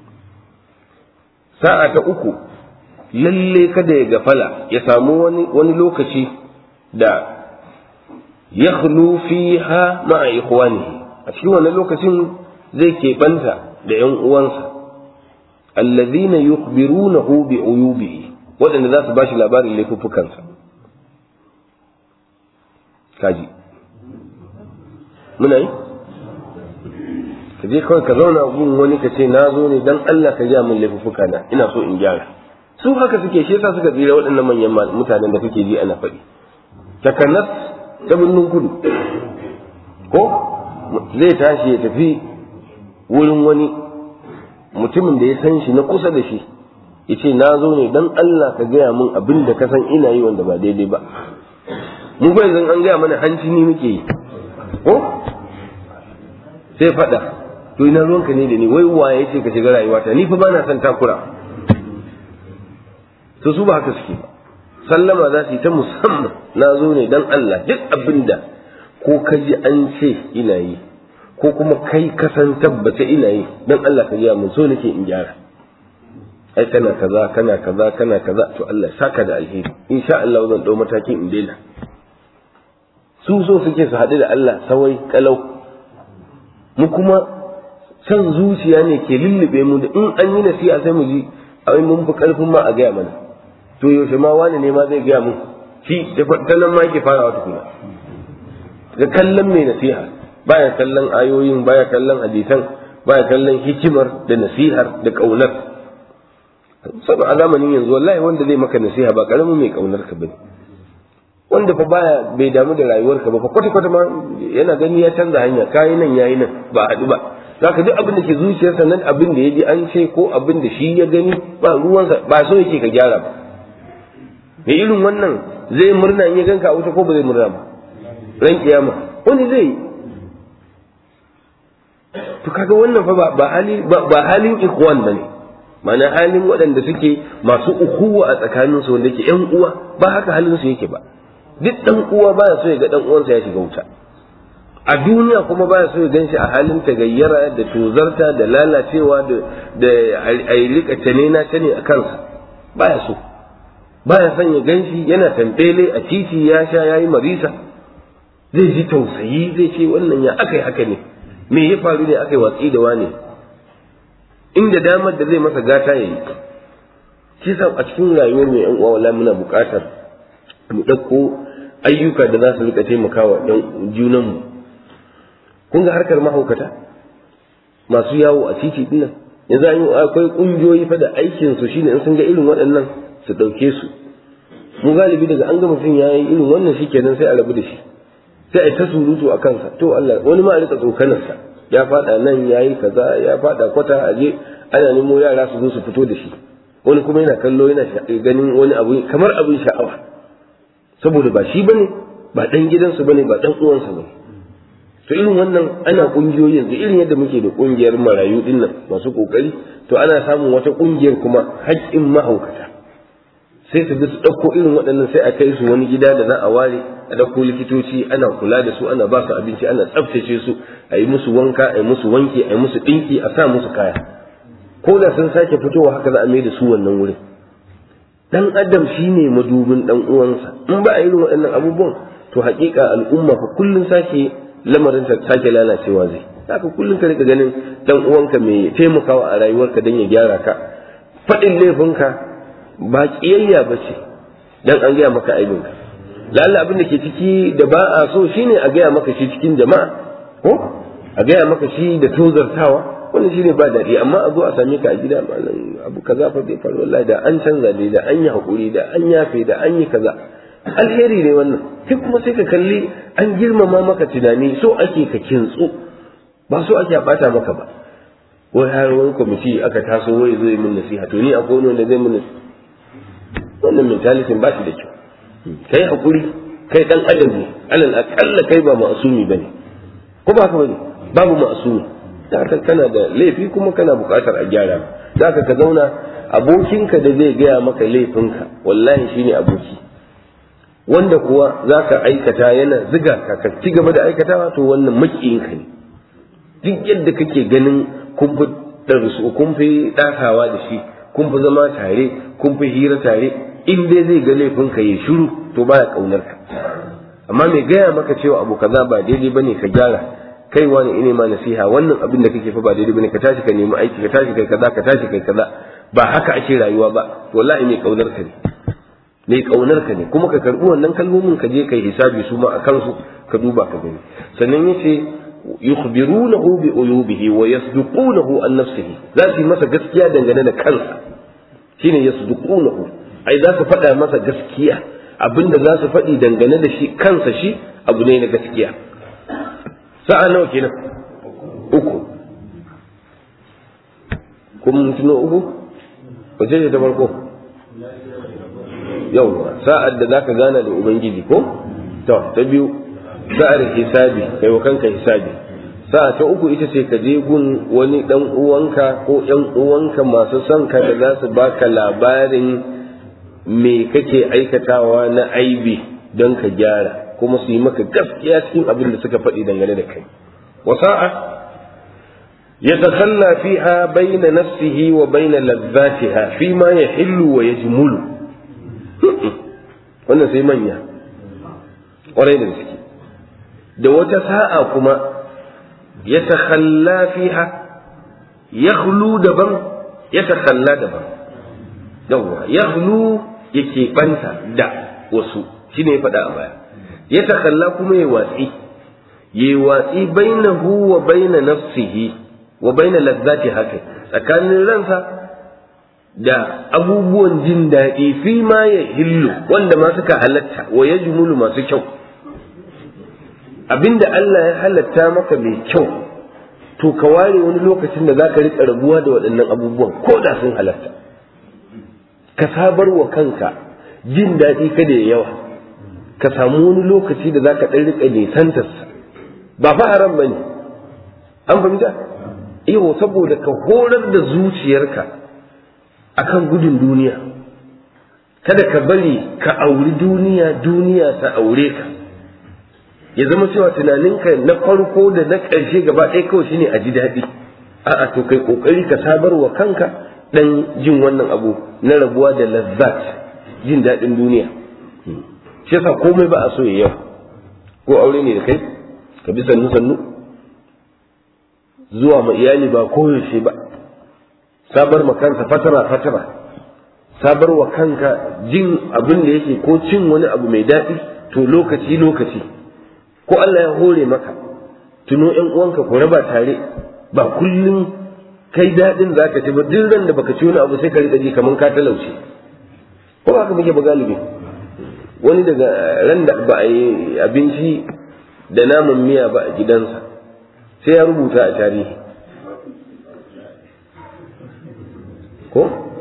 sa'a ta uku lalle kada ya gafala ya samu wani wani lokaci da yakhlu fiha ma ikhwanihi a cikin wannan lokacin zai keɓanta da ‘yan uwansa alladhina yukhbirunahu bi uyubihi waɗanda za su ba shi labarin laifuffukansa kaji muna yi ka je kawai ka zauna gun wani ka ce na zo ne dan Allah ka ja min laifuffuka na ina so in gyara su haka suke shi yasa suka tsira waɗannan manyan mutanen da kake ji ana faɗi takanas ta birnin kudu ko zai tashi ya tafi wurin wani mutumin da ya san shi na kusa da shi ya ce na zo ne don Allah ka gaya min abin da ka san ina yi wanda ba daidai ba mu ba yanzu an gaya mana hanci ni muke yi ko sai faɗa to ina ruwanka ne da ni wai waye ce ka shiga rayuwata ni fa ba na son takura to su ba haka suke ba sallama za su yi ta musamman na zo ne don Allah duk abin da ko ka ji an ce ina yi ko kuma kai ka san tabbata ina yi don Allah ka gaya mun so nake in gyara ai kana kaza kana kaza kana kaza to Allah saka da alheri insha Allah zan dau mataki in daina su so suke su haɗu da Allah sawai kalau mu kuma san zuciya ne ke lullube mu da in an yi nasiha sai mu ji ai mun fi karfin ma a gaya mana to yaushe ma wani ne ma zai gaya mun shi da nan ma yake farawa tukuna ga kallon mai nasiha baya kallon ayoyin baya kallon hadisan baya kallon hikimar da nasihar da kaunar saboda a zamanin yanzu wallahi wanda zai maka nasiha ba karamin mai kaunar ka bane wanda fa baya bai damu da rayuwar ka ba fa kwata kwata ma yana gani ya canza hanya kayi nan yayi nan ba haɗu ba zaka duk abin da ke zuciyarsa nan abin da ya ji an ce ko abin da shi ya gani ba ruwansa ba so yake ka gyara ba me irin wannan zai murna in ya ganka a wuta ko ba zai murna ba ran kiyama wani zai yi to kaga wannan fa ba hali ba halin ikhwan bane ma'ana halin waɗanda suke masu ukuwa a tsakanin su wanda ke ƴan uwa ba haka halin su yake ba duk dan uwa baya so ya ga dan uwansa ya shiga wuta a duniya kuma baya so ya ganshi a halin tagayyara da tozarta da lalacewa da da a rika tane na tane a kansa baya so baya son ya ganshi yana tambele a titi ya sha yayi marisa zai ji tausayi zai ce wannan ya aka yi haka ne me ya faru ne aka yi watsi da wane inda damar da zai masa gata ya yi shi sa a cikin rayuwar mai yan uwa wala muna buƙatar mu ɗauko ayyuka da za su rika taimakawa ɗan junanmu kun ga harkar mahaukata masu yawo a titi dinnan yanzu akwai ƙungiyoyi fa da aikin su shine in sun ga irin waɗannan su ɗauke su mu galibi daga an ga mutum ya yi irin wannan shikenan sai a rabu da shi sai a ta surutu a kansa to Allah wani ma a rika tsokanarsa ya fada nan yayi kaza ya fada kwata a je ana nemo yara su zo su fito da shi wani kuma yana kallo yana ganin wani abu kamar abin sha'awa saboda ba shi bane ba dan gidansu bane ba dan uwansa bane to irin wannan ana kungiyoyi yanzu irin yadda muke da kungiyar marayu din nan masu kokari to ana samun wata kungiyar kuma haƙƙin mahaukata sai su bi su ɗauko irin waɗannan sai a kai su wani gida da za a ware a ɗauko likitoci ana kula da su ana ba su abinci ana tsaftace su a yi musu wanka a yi musu wanki a yi musu ɗinki a sa musu kaya ko da sun sake fitowa haka za a mai da su wannan wurin dan adam shine madubin dan uwansa in ba a irin waɗannan abubuwan to haƙiƙa al'umma fa kullun sake lamarin ta sake lalacewa zai haka kullun ka rika ganin dan uwanka mai taimakawa a rayuwarka dan ya gyara ka faɗin laifinka ba ƙiyayya ba ce dan an gaya maka aibinka lalla abin da ke ciki da ba a so shine a gaya maka shi cikin jama'a ko a gaya maka shi da tozartawa wannan shine ba daɗi amma a zo a same ka a gida malam abu kaza fa bai faru wallahi da an canza ne da an yi hakuri da an yafe da an yi kaza alheri ne wannan sai kuma sai ka kalli an girmama maka tunani so ake ka kintsu ba so ake a bata maka ba wai har wani kwamiti aka taso wai zo yi min nasiha to ni akwai wani wanda zai min wannan mentality ba shi da kyau kai hakuri kai dan adam ne alal akalla kai ba ma'asumi bane ko ba ka bane babu ma'asumi da haka kana da laifi kuma kana buƙatar a gyara da haka ka zauna abokinka da zai gaya maka laifinka wallahi shine aboki wanda kuwa za ka aikata yana ziga ka ka ci gaba da aikatawa to wannan makiyinka ne duk yadda kake ganin kun fi darsu kun fi ɗasawa da shi kun fi zama tare kun fi hira tare in dai zai ga laifinka ya shiru to baya ƙaunar ka amma mai gaya maka cewa abu kaza ba daidai bane ka gyara kai wani ine ma nasiha wannan abin da kake fa ba daidai bane ka tashi ka nemi aiki ka tashi kai kaza ka tashi kai kaza ba haka ake rayuwa ba wallahi mai kaunar ka ne mai kaunar ka ne kuma ka karbi wannan kalmomin ka je kai hisabi su ma akan su ka duba ka gani sannan yace yukhbirunahu bi uyubihi wa yasduqunahu an nafsihi za su yi masa gaskiya dangane da kansa shine yasduqunahu ai za su faɗa masa gaskiya abinda za su faɗi dangane da shi kansa shi abu ne na gaskiya sa'a nawa kenan uku kun tuno uku wace ce ta farko yau sa'ad da zaka gana da ubangiji ko to ta biyu sa'ar hisabi kai wa kanka hisabi sa'a ta uku ita ce ka je gun wani dan uwanka ko yan uwanka masu son ka da za su baka labarin me kake aikatawa na aibi don ka gyara kuma su yi maka gaskiya cikin abin da suka faɗi dangane da kai wasa'a يتخلى فيها بين نفسه وبين لذاتها فيما يحل ويجمل wannan sai manya ƙwarai da gaske da wata sa'a kuma ya takhalla fiha ya daban ya takhalla daban yawwa ya yake banta da wasu shine ya faɗa a baya ya takhalla kuma ya watsi ya watsi bainahu wa baina nafsihi wa baina lazzati haka tsakanin ransa da abubuwan jin daɗi fi ma ya hillu wanda ma suka halatta wa ya jumulu masu kyau abinda Allah ya halatta maka mai kyau to ka ware wani lokacin da zaka riƙa rabuwa da waɗannan abubuwan ko da sun halatta ka sabar wa kanka jin daɗi kada ya yawa ka samu wani lokaci da zaka ɗan riƙa nisantarsa ba fa haram bane an fahimta iyo saboda ka horar da zuciyarka akan gudun duniya kada ka bari ka auri duniya duniya ta aure ka ya zama cewa tunaninka na farko da na ƙarshe gaba ɗaya kawai shine a ji daɗi a'a to kai ƙoƙari ka sabar wa kanka ɗan jin wannan abu na rabuwa da lazzat jin daɗin duniya shi yasa komai ba a so ya yau ko aure ne da kai ka bi sannu sannu zuwa ma iyali ba koyaushe ba sabar ma kansa fatara fatara sabar wa kanka jin abin da yake ko cin wani abu mai daɗi to lokaci lokaci ko Allah ya hore maka tuno ƴan uwanka ku raba tare ba kullum kai daɗin za ka ci ba duk ran da baka ci wani abu sai ka riƙa ji kamar ka talauce ko ba ka muke ba galibi wani daga ran da ba a yi abinci da naman miya ba a gidansa sai ya rubuta a tarihi ko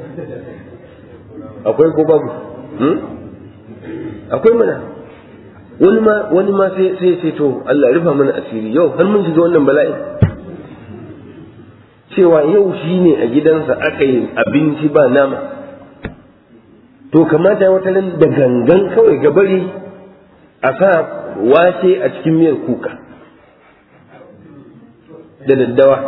akwai ko babu akwai mana wani ma wani ma sai sai sai to Allah rufa mana asiri yau har mun shiga wannan bala'i cewa yau shine a gidansa aka yi abinci ba nama to kamata wata nan da gangan kawai ga bari a sa wace a cikin miyar kuka da daddawa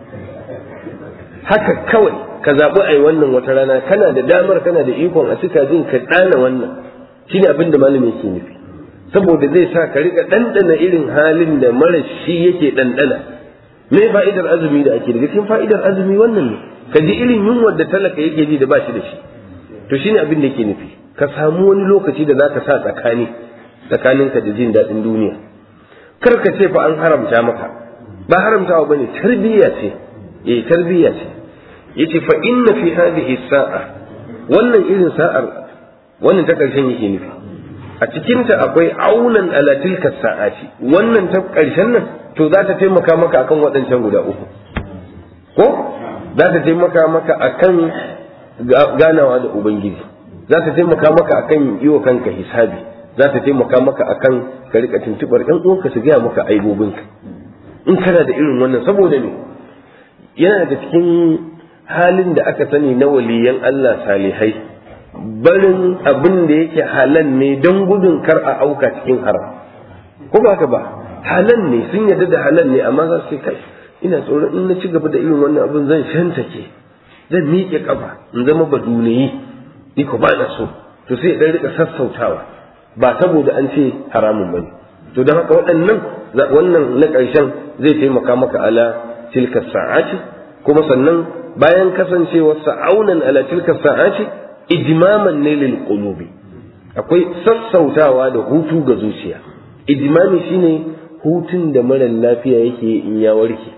haka kawai ka zaɓi a yi wannan wata rana kana da damar kana da ikon a cika jin ka ɗana wannan shi ne abin da malami yake nufi saboda zai sa ka riƙa ɗanɗana irin halin da mara shi yake ɗanɗana me fa'idar azumi da ake daga cikin fa'idar azumi wannan ne ka ji irin yunwar da talaka yake ji da ba shi da shi to shine abin da yake nufi ka samu wani lokaci da zaka sa tsakani tsakaninka da jin daɗin duniya kar ka ce fa an haramta maka ba haramtawa bane tarbiyya ce eh tarbiyya ce yace fa inna fi hadhihi sa'a wannan irin sa'ar wannan ta karshen yake nufi a cikin ta akwai aunan ala tilka sa'ati wannan ta karshen nan to za ta taimaka maka akan waɗancan guda uku ko za ta taimaka maka akan ganawa da ubangiji za ta taimaka maka akan yi wa kanka hisabi za ta taimaka maka akan ka rika tuntubar ɗan uwanka su gaya maka aibobinka in kana da irin wannan saboda ne yana da cikin halin da aka sani na waliyan Allah salihai barin abin da yake halal ne don gudun kar a auka cikin haram ko ba ka ba halal ne sun yarda da halal ne amma za su kai ina tsoron in na ci gaba da irin wannan abin zan shantake zan miƙe kafa in zama baduniyi ni ko ba na so to sai dan rika sassautawa ba saboda an ce haramun bane to don haka waɗannan wannan na ƙarshen zai taimaka maka ala tilka sa'ati kuma sannan bayan kasancewar sa'aunan ala tilka sa'ati ijmaman ne lil qulubi akwai sassautawa da hutu ga zuciya ijmami shine hutun da mara lafiya yake in ya warke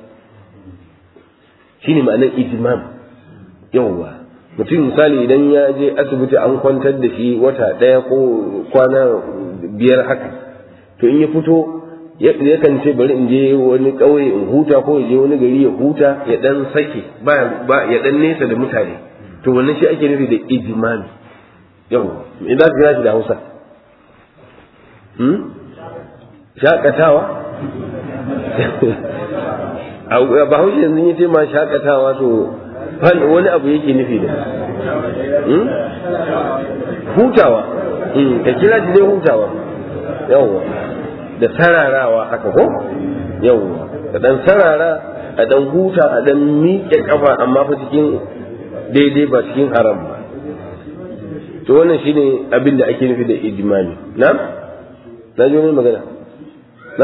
shine ma'anar ijmam yawwa mutum misali idan ya je asibiti an kwantar da shi wata ɗaya ko kwana biyar haka to in ya fito yakan ce bari in je wani ƙauye in huta ko ya je wani gari ya huta ya dan sake ba ya dan nesa da mutane to wannan shi ake nufi da ijmami yawwa me za ka kira shi da Hausa shakatawa ba haushe yanzu ya ce ma shakatawa to wani abu yake nufi da hutawa ka kira shi dai hutawa yawwa da sararawa haka ko yawwa da dan sarara a dan huta a dan miƙe kafa amma fa cikin daidai ba cikin haram ba to wannan shine abin da ake nufi da ijmani na na ji wani magana na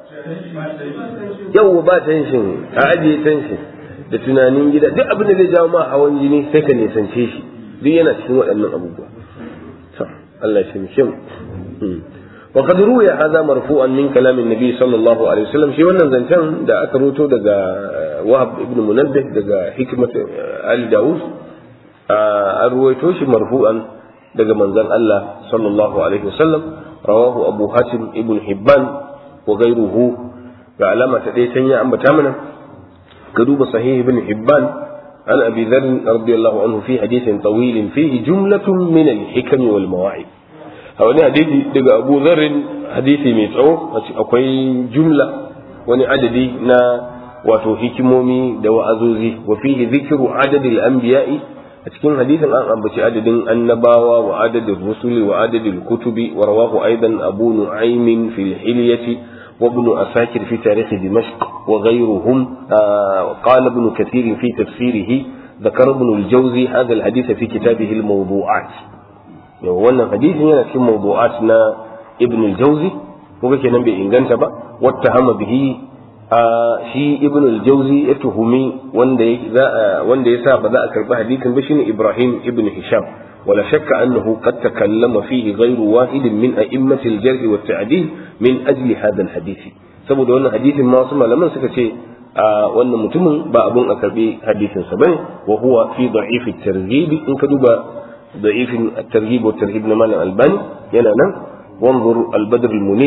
yawwa ba tension a ajiye tension da tunanin gida duk abin da zai jawo ma hawan jini sai ka nisance shi duk yana cikin waɗannan abubuwa Allah shi mishin wa qad ruya hadha marfu'an min kalam an-nabi sallallahu alaihi wasallam shi wannan zancen da aka ruto daga Wahab ibn Munabbih daga hikmat Ali Dawud an ruwaito shi marfu'an daga manzon Allah sallallahu alaihi wasallam rawahu Abu Hatim ibn Hibban wa ghayruhu ga alama ta dai can ya ambata mana كدوب صحيح ابن حبان عن أبي ذر رضي الله عنه في حديث طويل فيه جملة من الحكم والمواعظ هوني حديث دقى أبو ذر حديث ميتعو أكوي جملة وني عددي نا واتو حكمومي دو أزوزي وفيه ذكر عدد الأنبياء أتكين حديث الآن أبتي عدد النباوة وعدد الرسل وعدد الكتب ورواه أيضا أبو نعيم في الحلية وابن أساكر في تاريخ دمشق وغيرهم آه قال ابن كثير في تفسيره ذكر ابن الجوزي هذا الحديث في كتابه الموضوعات wannan hadisi yana cikin mawdu'at na ibn al-jawzi kuga kenan bai inganta ba wattahama bihi shi ibn al-jawzi ya tuhumi wanda ya wanda yasa ba za a karbi hadisin ba shine ibrahim ibn hisham ولا شك أنه قد تكلم فيه غير واحد من أئمة الجرح والتعديل من أجل هذا الحديث saboda wannan hadisin ma wasu malaman suka ce a wannan mutumin ba abun a karbi hadisin sa bane wa huwa fi da'if at-targhib in ka duba da'if at-targhib wa tarhib na malam albani yana nan wanzur al-badr al-munir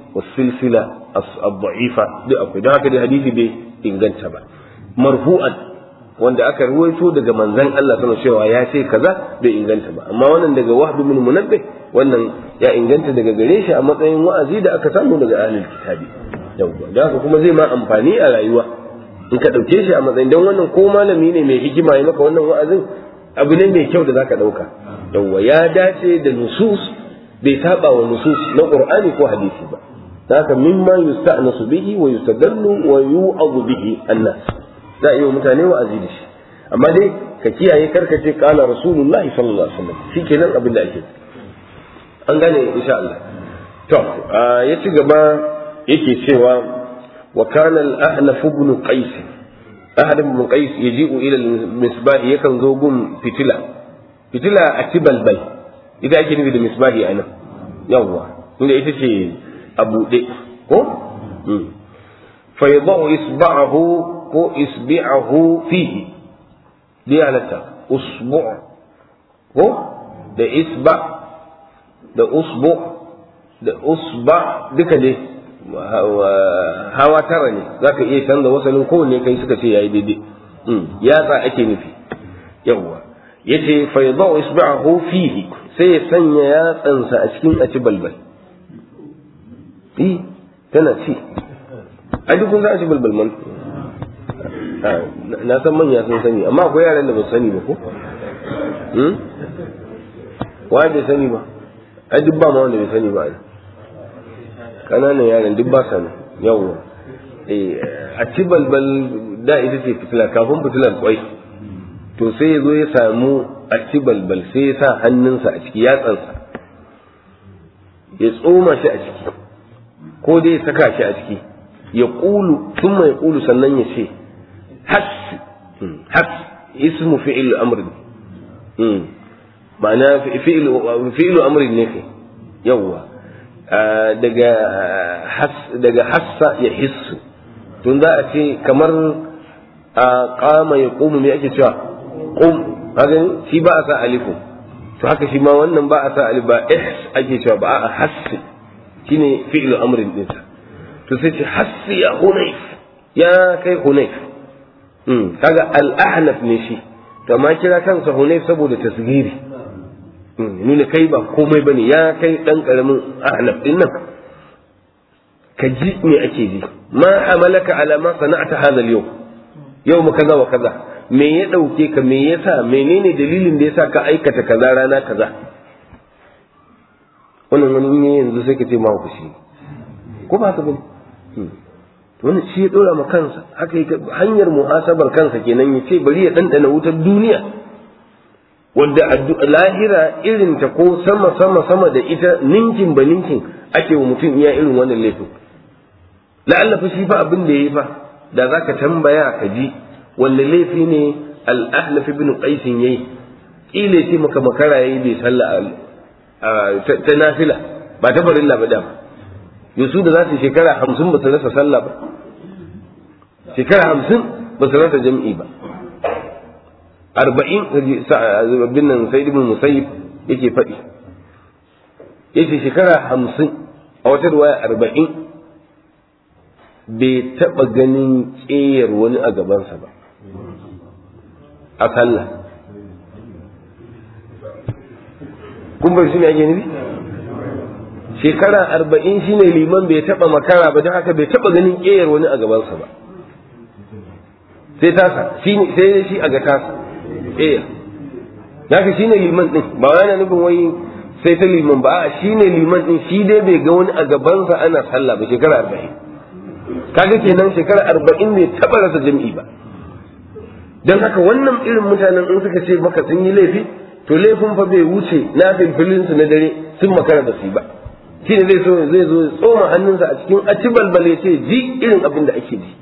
wasilsila as-da'ifa duk akwai don haka dai hadisi bai inganta ba marfu'an wanda aka ruwaito daga manzon Allah sama cewa ya ce kaza bai inganta ba amma wannan daga wahbi min munabbih wannan ya inganta daga gare shi a matsayin wa'azi da aka samu daga ahlul kitabi yawwa da haka kuma zai ma amfani a rayuwa in ka dauke shi a matsayin dan wannan ko malami ne mai hikima ya maka wannan wa'azin abu ne mai kyau da zaka dauka yawwa ya dace da nusus bai saba wa nusus na qur'ani ko hadisi ba haka mimma yusta'nasu bihi wa yustadallu wa yu'adhu bihi annas za a yi wa mutane wa'azi da shi amma dai ka kiyaye karka ce kala rasulullah sallallahu alaihi wasallam shikenan abin da ake an gane insha Allah to ya ci gaba yake cewa wa kana al-ahnaf ibn qais ahad ibn qais yaji'u ila al-misbah yakan zo gun fitila fitila a tibalbal ita ake nufi da misbahi anan yawwa inda ita ce a buɗe ko fa yadau isba'ahu ko isbi'ahu fihi bi halatta usbu' ko da isba da usbu da usba duka dai hawa tara ne zaka iya canza wasalin kowanne kai suka ce yayi daidai yatsa ake nufi yawwa yace fa yadau isba'ahu fihi sai ya sanya yatsansa a cikin aci balbal eh tana ci a duk kun za a ci balbal man na san manya sun sani amma akwai yaran da ba su sani ba ko wa bai sani ba ai duk ba ma wanda bai sani ba ai kananan yaran duk ba sani yawwa eh a ci balbal da ita ce fitila kafin fitilar kwai to sai ya zo ya samu a ci balbal sai ya sa hannunsa a ciki yatsansa ya tsoma shi a ciki ko dai ya saka shi a ciki ya ƙulu sun mai ƙulu sannan ya ce has has ismu fi'il amrin ma'ana fi'ilu amrin ne kai yawwa daga daga hassa ya hissu tun za a ce kamar a kama ya ƙumu me ake cewa ƙum haka shi ba a sa alifu to haka shi ma wannan ba a sa alif ba ihs ake cewa ba a hassi shine fi'lu amrin dinsa to sai ce hassi ya hunayf ya kai hunayf hmm kaga al-ahnaf ne shi to amma kira kansa hunayf saboda tasgiri nuna kai ba komai bane ya kai dan karamin ahnaf din nan ka ji me ake ji ma amalaka ala ma sana'ta hadha al-yawm yawm kaza wa kaza me ya dauke ka me yasa menene dalilin da yasa ka aikata kaza rana kaza wannan wani ne yanzu sai ka ce ma ku shi ko ba ka bane wani shi ya dora ma kansa haka hanyar muhasabar kansa kenan ya ce bari ya dandana wutar duniya wanda lahira irin ta ko sama sama sama da ita ninkin ba ninkin ake wa mutum iya irin wannan laifin la'alla fa shi fa abin da yayi fa da zaka tambaya ka ji wanda laifi ne al-ahnaf ibn qais yayi kile ce maka makara yayi bai salla ta nafila ba ta farilla ba da yusu da za su shekara hamsin ba su rasa sallah ba shekara hamsin ba su rasa jam'i ba arba'in bin nan sai ibn musayyib yake faɗi yace shekara hamsin a wata ruwaya arba'in bai taɓa ganin ƙeyar wani a gabansa ba a sallah kun bai shi ne ake nufi shekara arba'in shine liman bai taɓa makara ba don haka bai taɓa ganin ƙeyar wani a gabansa ba sai tasa sai shi a ga tasa ƙeyar haka shine liman ɗin ba yana nufin wai sai ta liman ba a shine liman ɗin shi dai bai ga wani a gabansa ana sallah ba shekara arba'in kaga kenan shekara arba'in bai taɓa rasa jam'i ba don haka wannan irin mutanen in suka ce maka sun yi laifi to laifin fa bai wuce na filfilin su na dare sun makara da su ba shi ne zai so zai zo tsoma hannunsa a cikin aci balbale ce ji irin abin da ake ji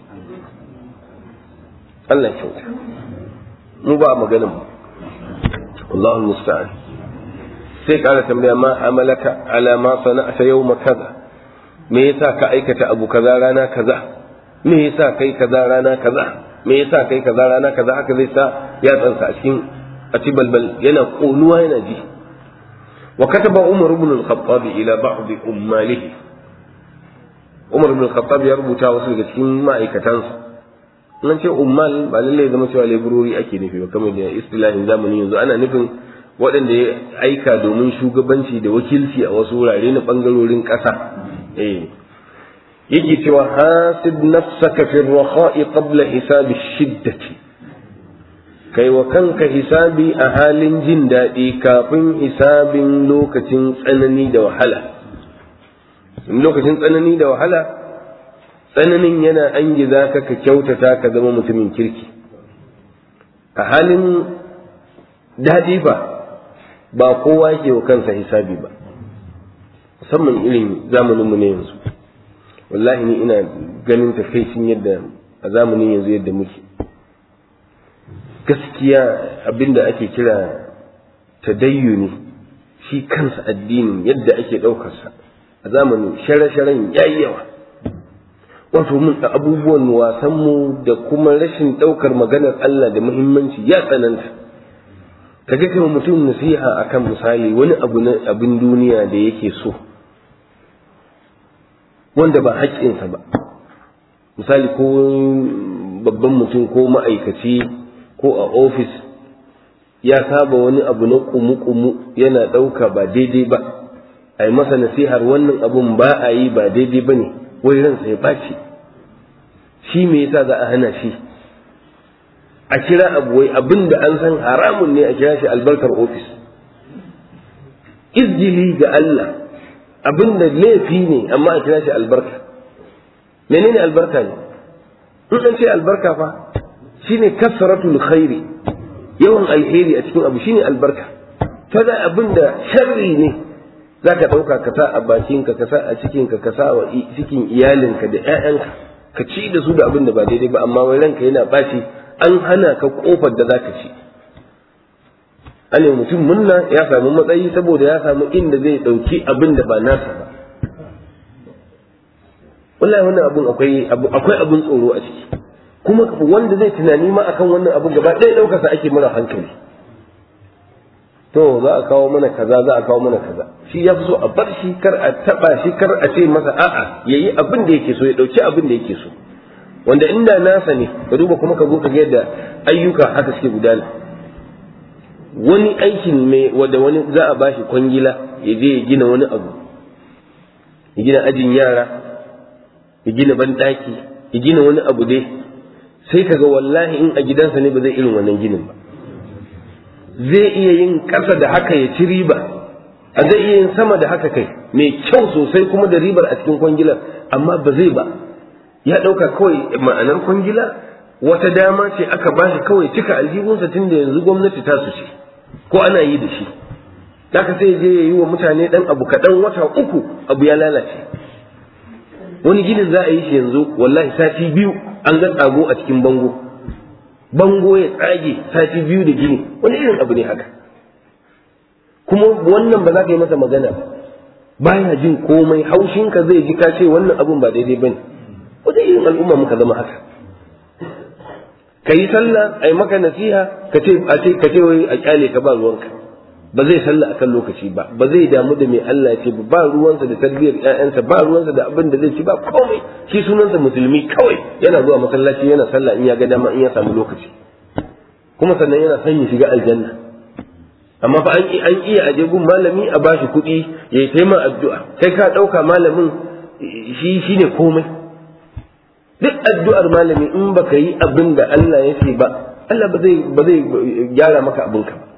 Allah kyauta mu ba maganin mu Allahu musta'an sai kara tambaya ma amalaka ala ma sana'ata yawma kaza me yasa ka aikata abu kaza rana kaza me yasa kai kaza rana kaza me yasa kai kaza rana kaza haka zai sa ya tsansa a cikin a ci balbal yana konuwa yana ji wa kataba umar ibn al-khattab ila ba'd ummalihi Umar bin Khattab ya rubuta wasu daga cikin ma'aikatansa nan ce ummal ba lalle ya zama cewa laborori ake nufi ba kamar da istilahin zamani yanzu ana nufin waɗanda ya aika domin shugabanci da wakilci a wasu wurare na ɓangarorin ƙasa eh yake cewa hasib nafsaka fi rakha'i qabla hisabi shiddati kai wa kanka hisabi a halin jin daɗi kafin hisabin lokacin tsanani da wahala lokacin tsanani da wahala tsananin yana an giza ka ka kyautata ka zama mutumin kirki a halin daɗi ba ba kowa ke wa kansa hisabi ba musamman irin zamaninmu ne yanzu wallahi ni ina ganin takaicin yadda a zamanin yanzu yadda muke gaskiya abinda ake kira tadayyuni shi kansa addinin yadda ake ɗaukarsa a zamanin share-sharen yayi yawa wato mun da abubuwan wasanmu da kuma rashin ɗaukar maganar Allah da muhimmanci ya tsananta ka ga kai mutum nasiha akan misali wani abu na abin duniya da yake so wanda ba haƙƙinsa ba misali ko babban mutum ko ma'aikaci ko a ofis ya saba wani abu na kumu-kumu yana ɗauka ba daidai ba a yi masa nasihar wannan abun ba a yi ba daidai ba ne wai ransa ya ɓaci shi me yasa za a hana shi a kira abu wai abin da an san haramun ne a kira shi albarkar ofis izgili ga Allah abin da laifi ne amma a kira shi albarka menene albarka ne in an ce albarka fa shine kasratul khairi yawan alheri a cikin abu shine albarka kada abin da sharri ne zaka dauka ka sa a bakinka ka sa a cikinka ka sa wa cikin iyalinka da ƴaƴanka ka ci da su da abin da ba daidai ba amma wai ranka yana baci an hana ka kofar da zaka ci ane mutum munna ya samu matsayi saboda ya samu inda zai dauki abin da ba nasa ba wallahi wannan abun akwai akwai abun tsoro a ciki kuma wanda zai tunani ma akan wannan abu gaba ɗaya ɗaukar sa ake mara hankali to za a kawo mana kaza za a kawo mana kaza shi ya fi so a bar shi kar a taba shi kar a ce masa a'a yayi abin da yake so ya dauki abin da yake so wanda inda nasa ne ka duba kuma ka zo ka ga yadda ayyuka haka suke gudana wani aikin mai wanda wani za a bashi kwangila ya je ya gina wani abu ya gina ajin yara ya gina banɗaki ya gina wani abu dai sai ka ga wallahi in a gidansa ne ba zai irin wannan ginin ba zai iya yin ƙasa da haka ya ci riba a zai iya yin sama da haka kai mai kyau sosai kuma da ribar a cikin kwangilar amma ba zai ba ya ɗauka kawai ma'anar kwangila wata dama ce aka ba shi kawai cika aljihunsa tun da yanzu gwamnati ta su ce ko ana yi da shi haka sai je ya yi wa mutane ɗan abu kaɗan wata uku abu ya lalace wani ginin za a yi shi yanzu wallahi sati biyu an ga tsago a cikin bango bango ya tsage sati biyu da gini wani irin abu ne haka kuma wannan ba za ka yi masa magana baya jin komai haushinka zai ji ka ce wannan abun ba daidai bane wata irin al'umma muka zama haka ka yi sallah a yi maka nasiha ka ce a ce ka ce wai a kyale ka ba ruwanka ba zai sallah akan lokaci ba ba zai damu da mai Allah ya ce ba ruwansa da tarbiyyar ƴaƴansa ba ruwansa da abin da zai ci ba komai shi sunansa musulmi kawai yana zuwa masallaci yana sallah in ya ga dama in ya samu lokaci kuma sannan yana son ya shiga aljanna amma fa an an iya aje gun malami a bashi kuɗi ya yi taima addu'a kai ka ɗauka malamin shi shine komai duk addu'ar malami in baka yi abin da Allah ya ce ba Allah ba zai ba zai gyara maka abinka ba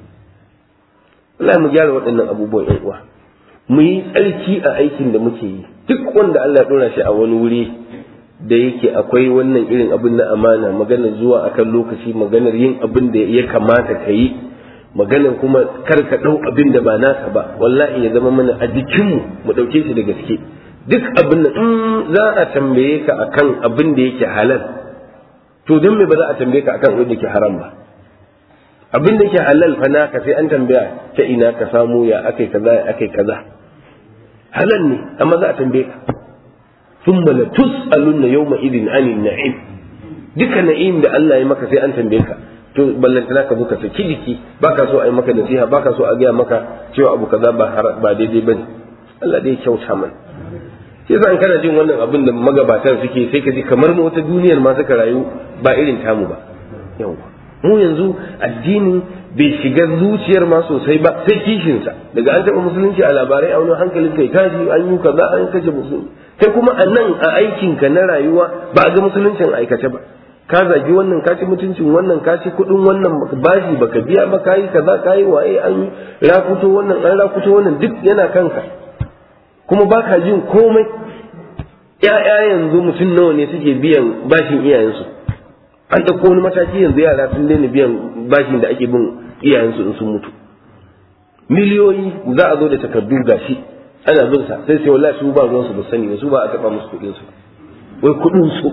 Allah mu gyara waɗannan abubuwan ƴan uwa mu yi tsarki a aikin da muke yi duk wanda Allah ya ɗora shi a wani wuri da yake akwai wannan irin abin na amana maganar zuwa akan lokaci maganar yin abin da ya kamata ka yi maganar kuma kar ka ɗau abin da ba naka ba wallahi ya zama mana a jikinmu mu ɗauke shi da gaske duk abin da in za a tambaye ka akan abin da yake halal to don me ba za a tambaye ka akan abin da yake haram ba abin da yake halal fa naka sai an tambaya ta ina ka samu ya akai kaza ya akai kaza halal ne amma za a tambaye ka thumma la tus'alunna yawma idin anin na'im duka na'im da Allah ya maka sai an tambaye ka to ballantana ka buka saki jiki baka so a yi maka nasiha baka so a gaya maka cewa abu kaza ba ba daidai bane Allah dai kyauta mana shi yasa in kana jin wannan abin da magabatan suke sai ka ji kamar mu wata duniyar ma suka rayu ba irin tamu ba yawa mu yanzu addini bai shiga zuciyar ma sosai ba sai kishinsa daga an taɓa musulunci a labarai a wani hankalin kai kaji an yi kaza an kashe musulunci kai kuma a nan a aikinka na rayuwa ba a ga musuluncin aikace ba ka zagi wannan ka ci mutuncin wannan ka ci kuɗin wannan bashi baka biya ba ka yi kaza ka yi waye an rakuto wannan an rakuto wannan duk yana kanka kuma ba ka jin komai ‘ya'ya yanzu mutum nawa ne suke biyan bashin iyayensu an ɗauko wani mataki yanzu yara sun daina biyan bashin da ake bin iyayensu in sun mutu miliyoyi za a zo da takardu gashi ana bin sa sai sai wallahi su ba ruwan su ba sani ba su ba a taɓa musu kuɗin su wai kuɗin su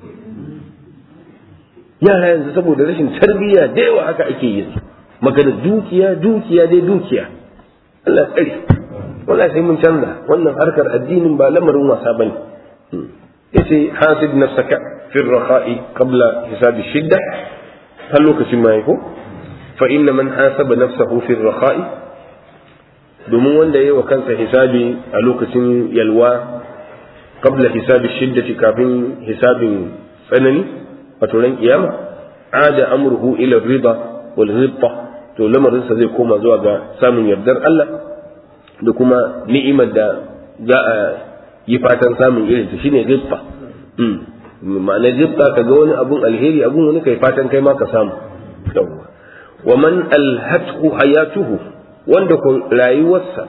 yara yanzu saboda rashin tarbiyya da yawa haka ake yin magana dukiya dukiya dai dukiya Allah tsare wallahi sai mun canza wannan harkar addinin ba lamarin wasa bane yace hasib nafsaka fi ar-rakha'i qabla hisab ash-shidda har lokacin ma ko fa inna man hasaba nafsahu fi ar-rakha'i domin wanda yayi wa kansa hisabi a lokacin yalwa qabla hisab ash-shiddati kafin hisabin tsanani wato ran kiyama ada amruhu ila ar-ridha wal ghibta to lamarinsa zai koma zuwa ga samun yardar Allah da kuma ni'imar da za a yi fatan samun irin ta shine ghibta ma'ana ghibta ka ga wani abun alheri abun wani kai fatan kai ma ka samu yawwa wa man alhathu hayatuhu wanda ko rayuwarsa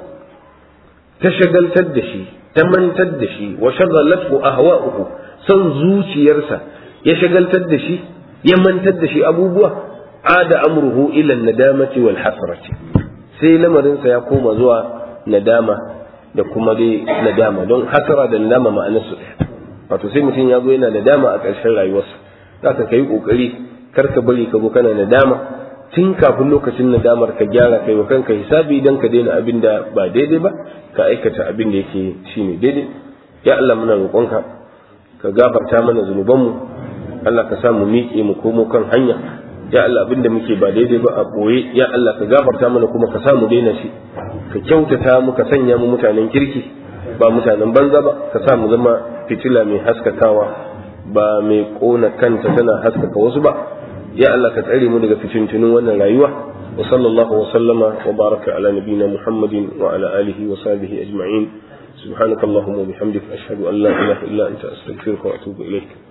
ta shagaltar da shi ta mantar da shi wa shagalathu ahwa'uhu son zuciyarsa ya shagaltar da shi ya mantar da shi abubuwa ada amruhu ila nadamati wal hasrati sai lamarinsa ya koma zuwa nadama da kuma dai nadama don hasara da nadama ma'anar su wato sai mutum ya zo yana nadama a ƙarshen rayuwarsa za ka kai kokari kar ka bari ka zo kana nadama tun kafin lokacin nadamar ka gyara kai wa kanka hisabi dan ka daina abin da ba daidai ba ka aikata abin da yake shine daidai ya Allah muna roƙonka ka gafarta mana zunubanmu Allah ka sa mu miƙe mu komo kan hanya ya Allah abin da muke ba daidai ba a boye ya Allah ka gafarta mana kuma ka sa mu daina shi ka kyautata mu ka sanya mu mutanen kirki ba mutanen banza ba ka sa mu zama fitila mai haskakawa ba mai kona kanta tana haskaka wasu ba ya Allah ka tsare mu daga fitintunin wannan rayuwa wa sallallahu wa sallama wa baraka ala nabina muhammadin wa ala alihi wa sahbihi ajma'in سبحانك اللهم وبحمدك أشهد أن لا إله إلا أنت أستغفرك وأتوب إليك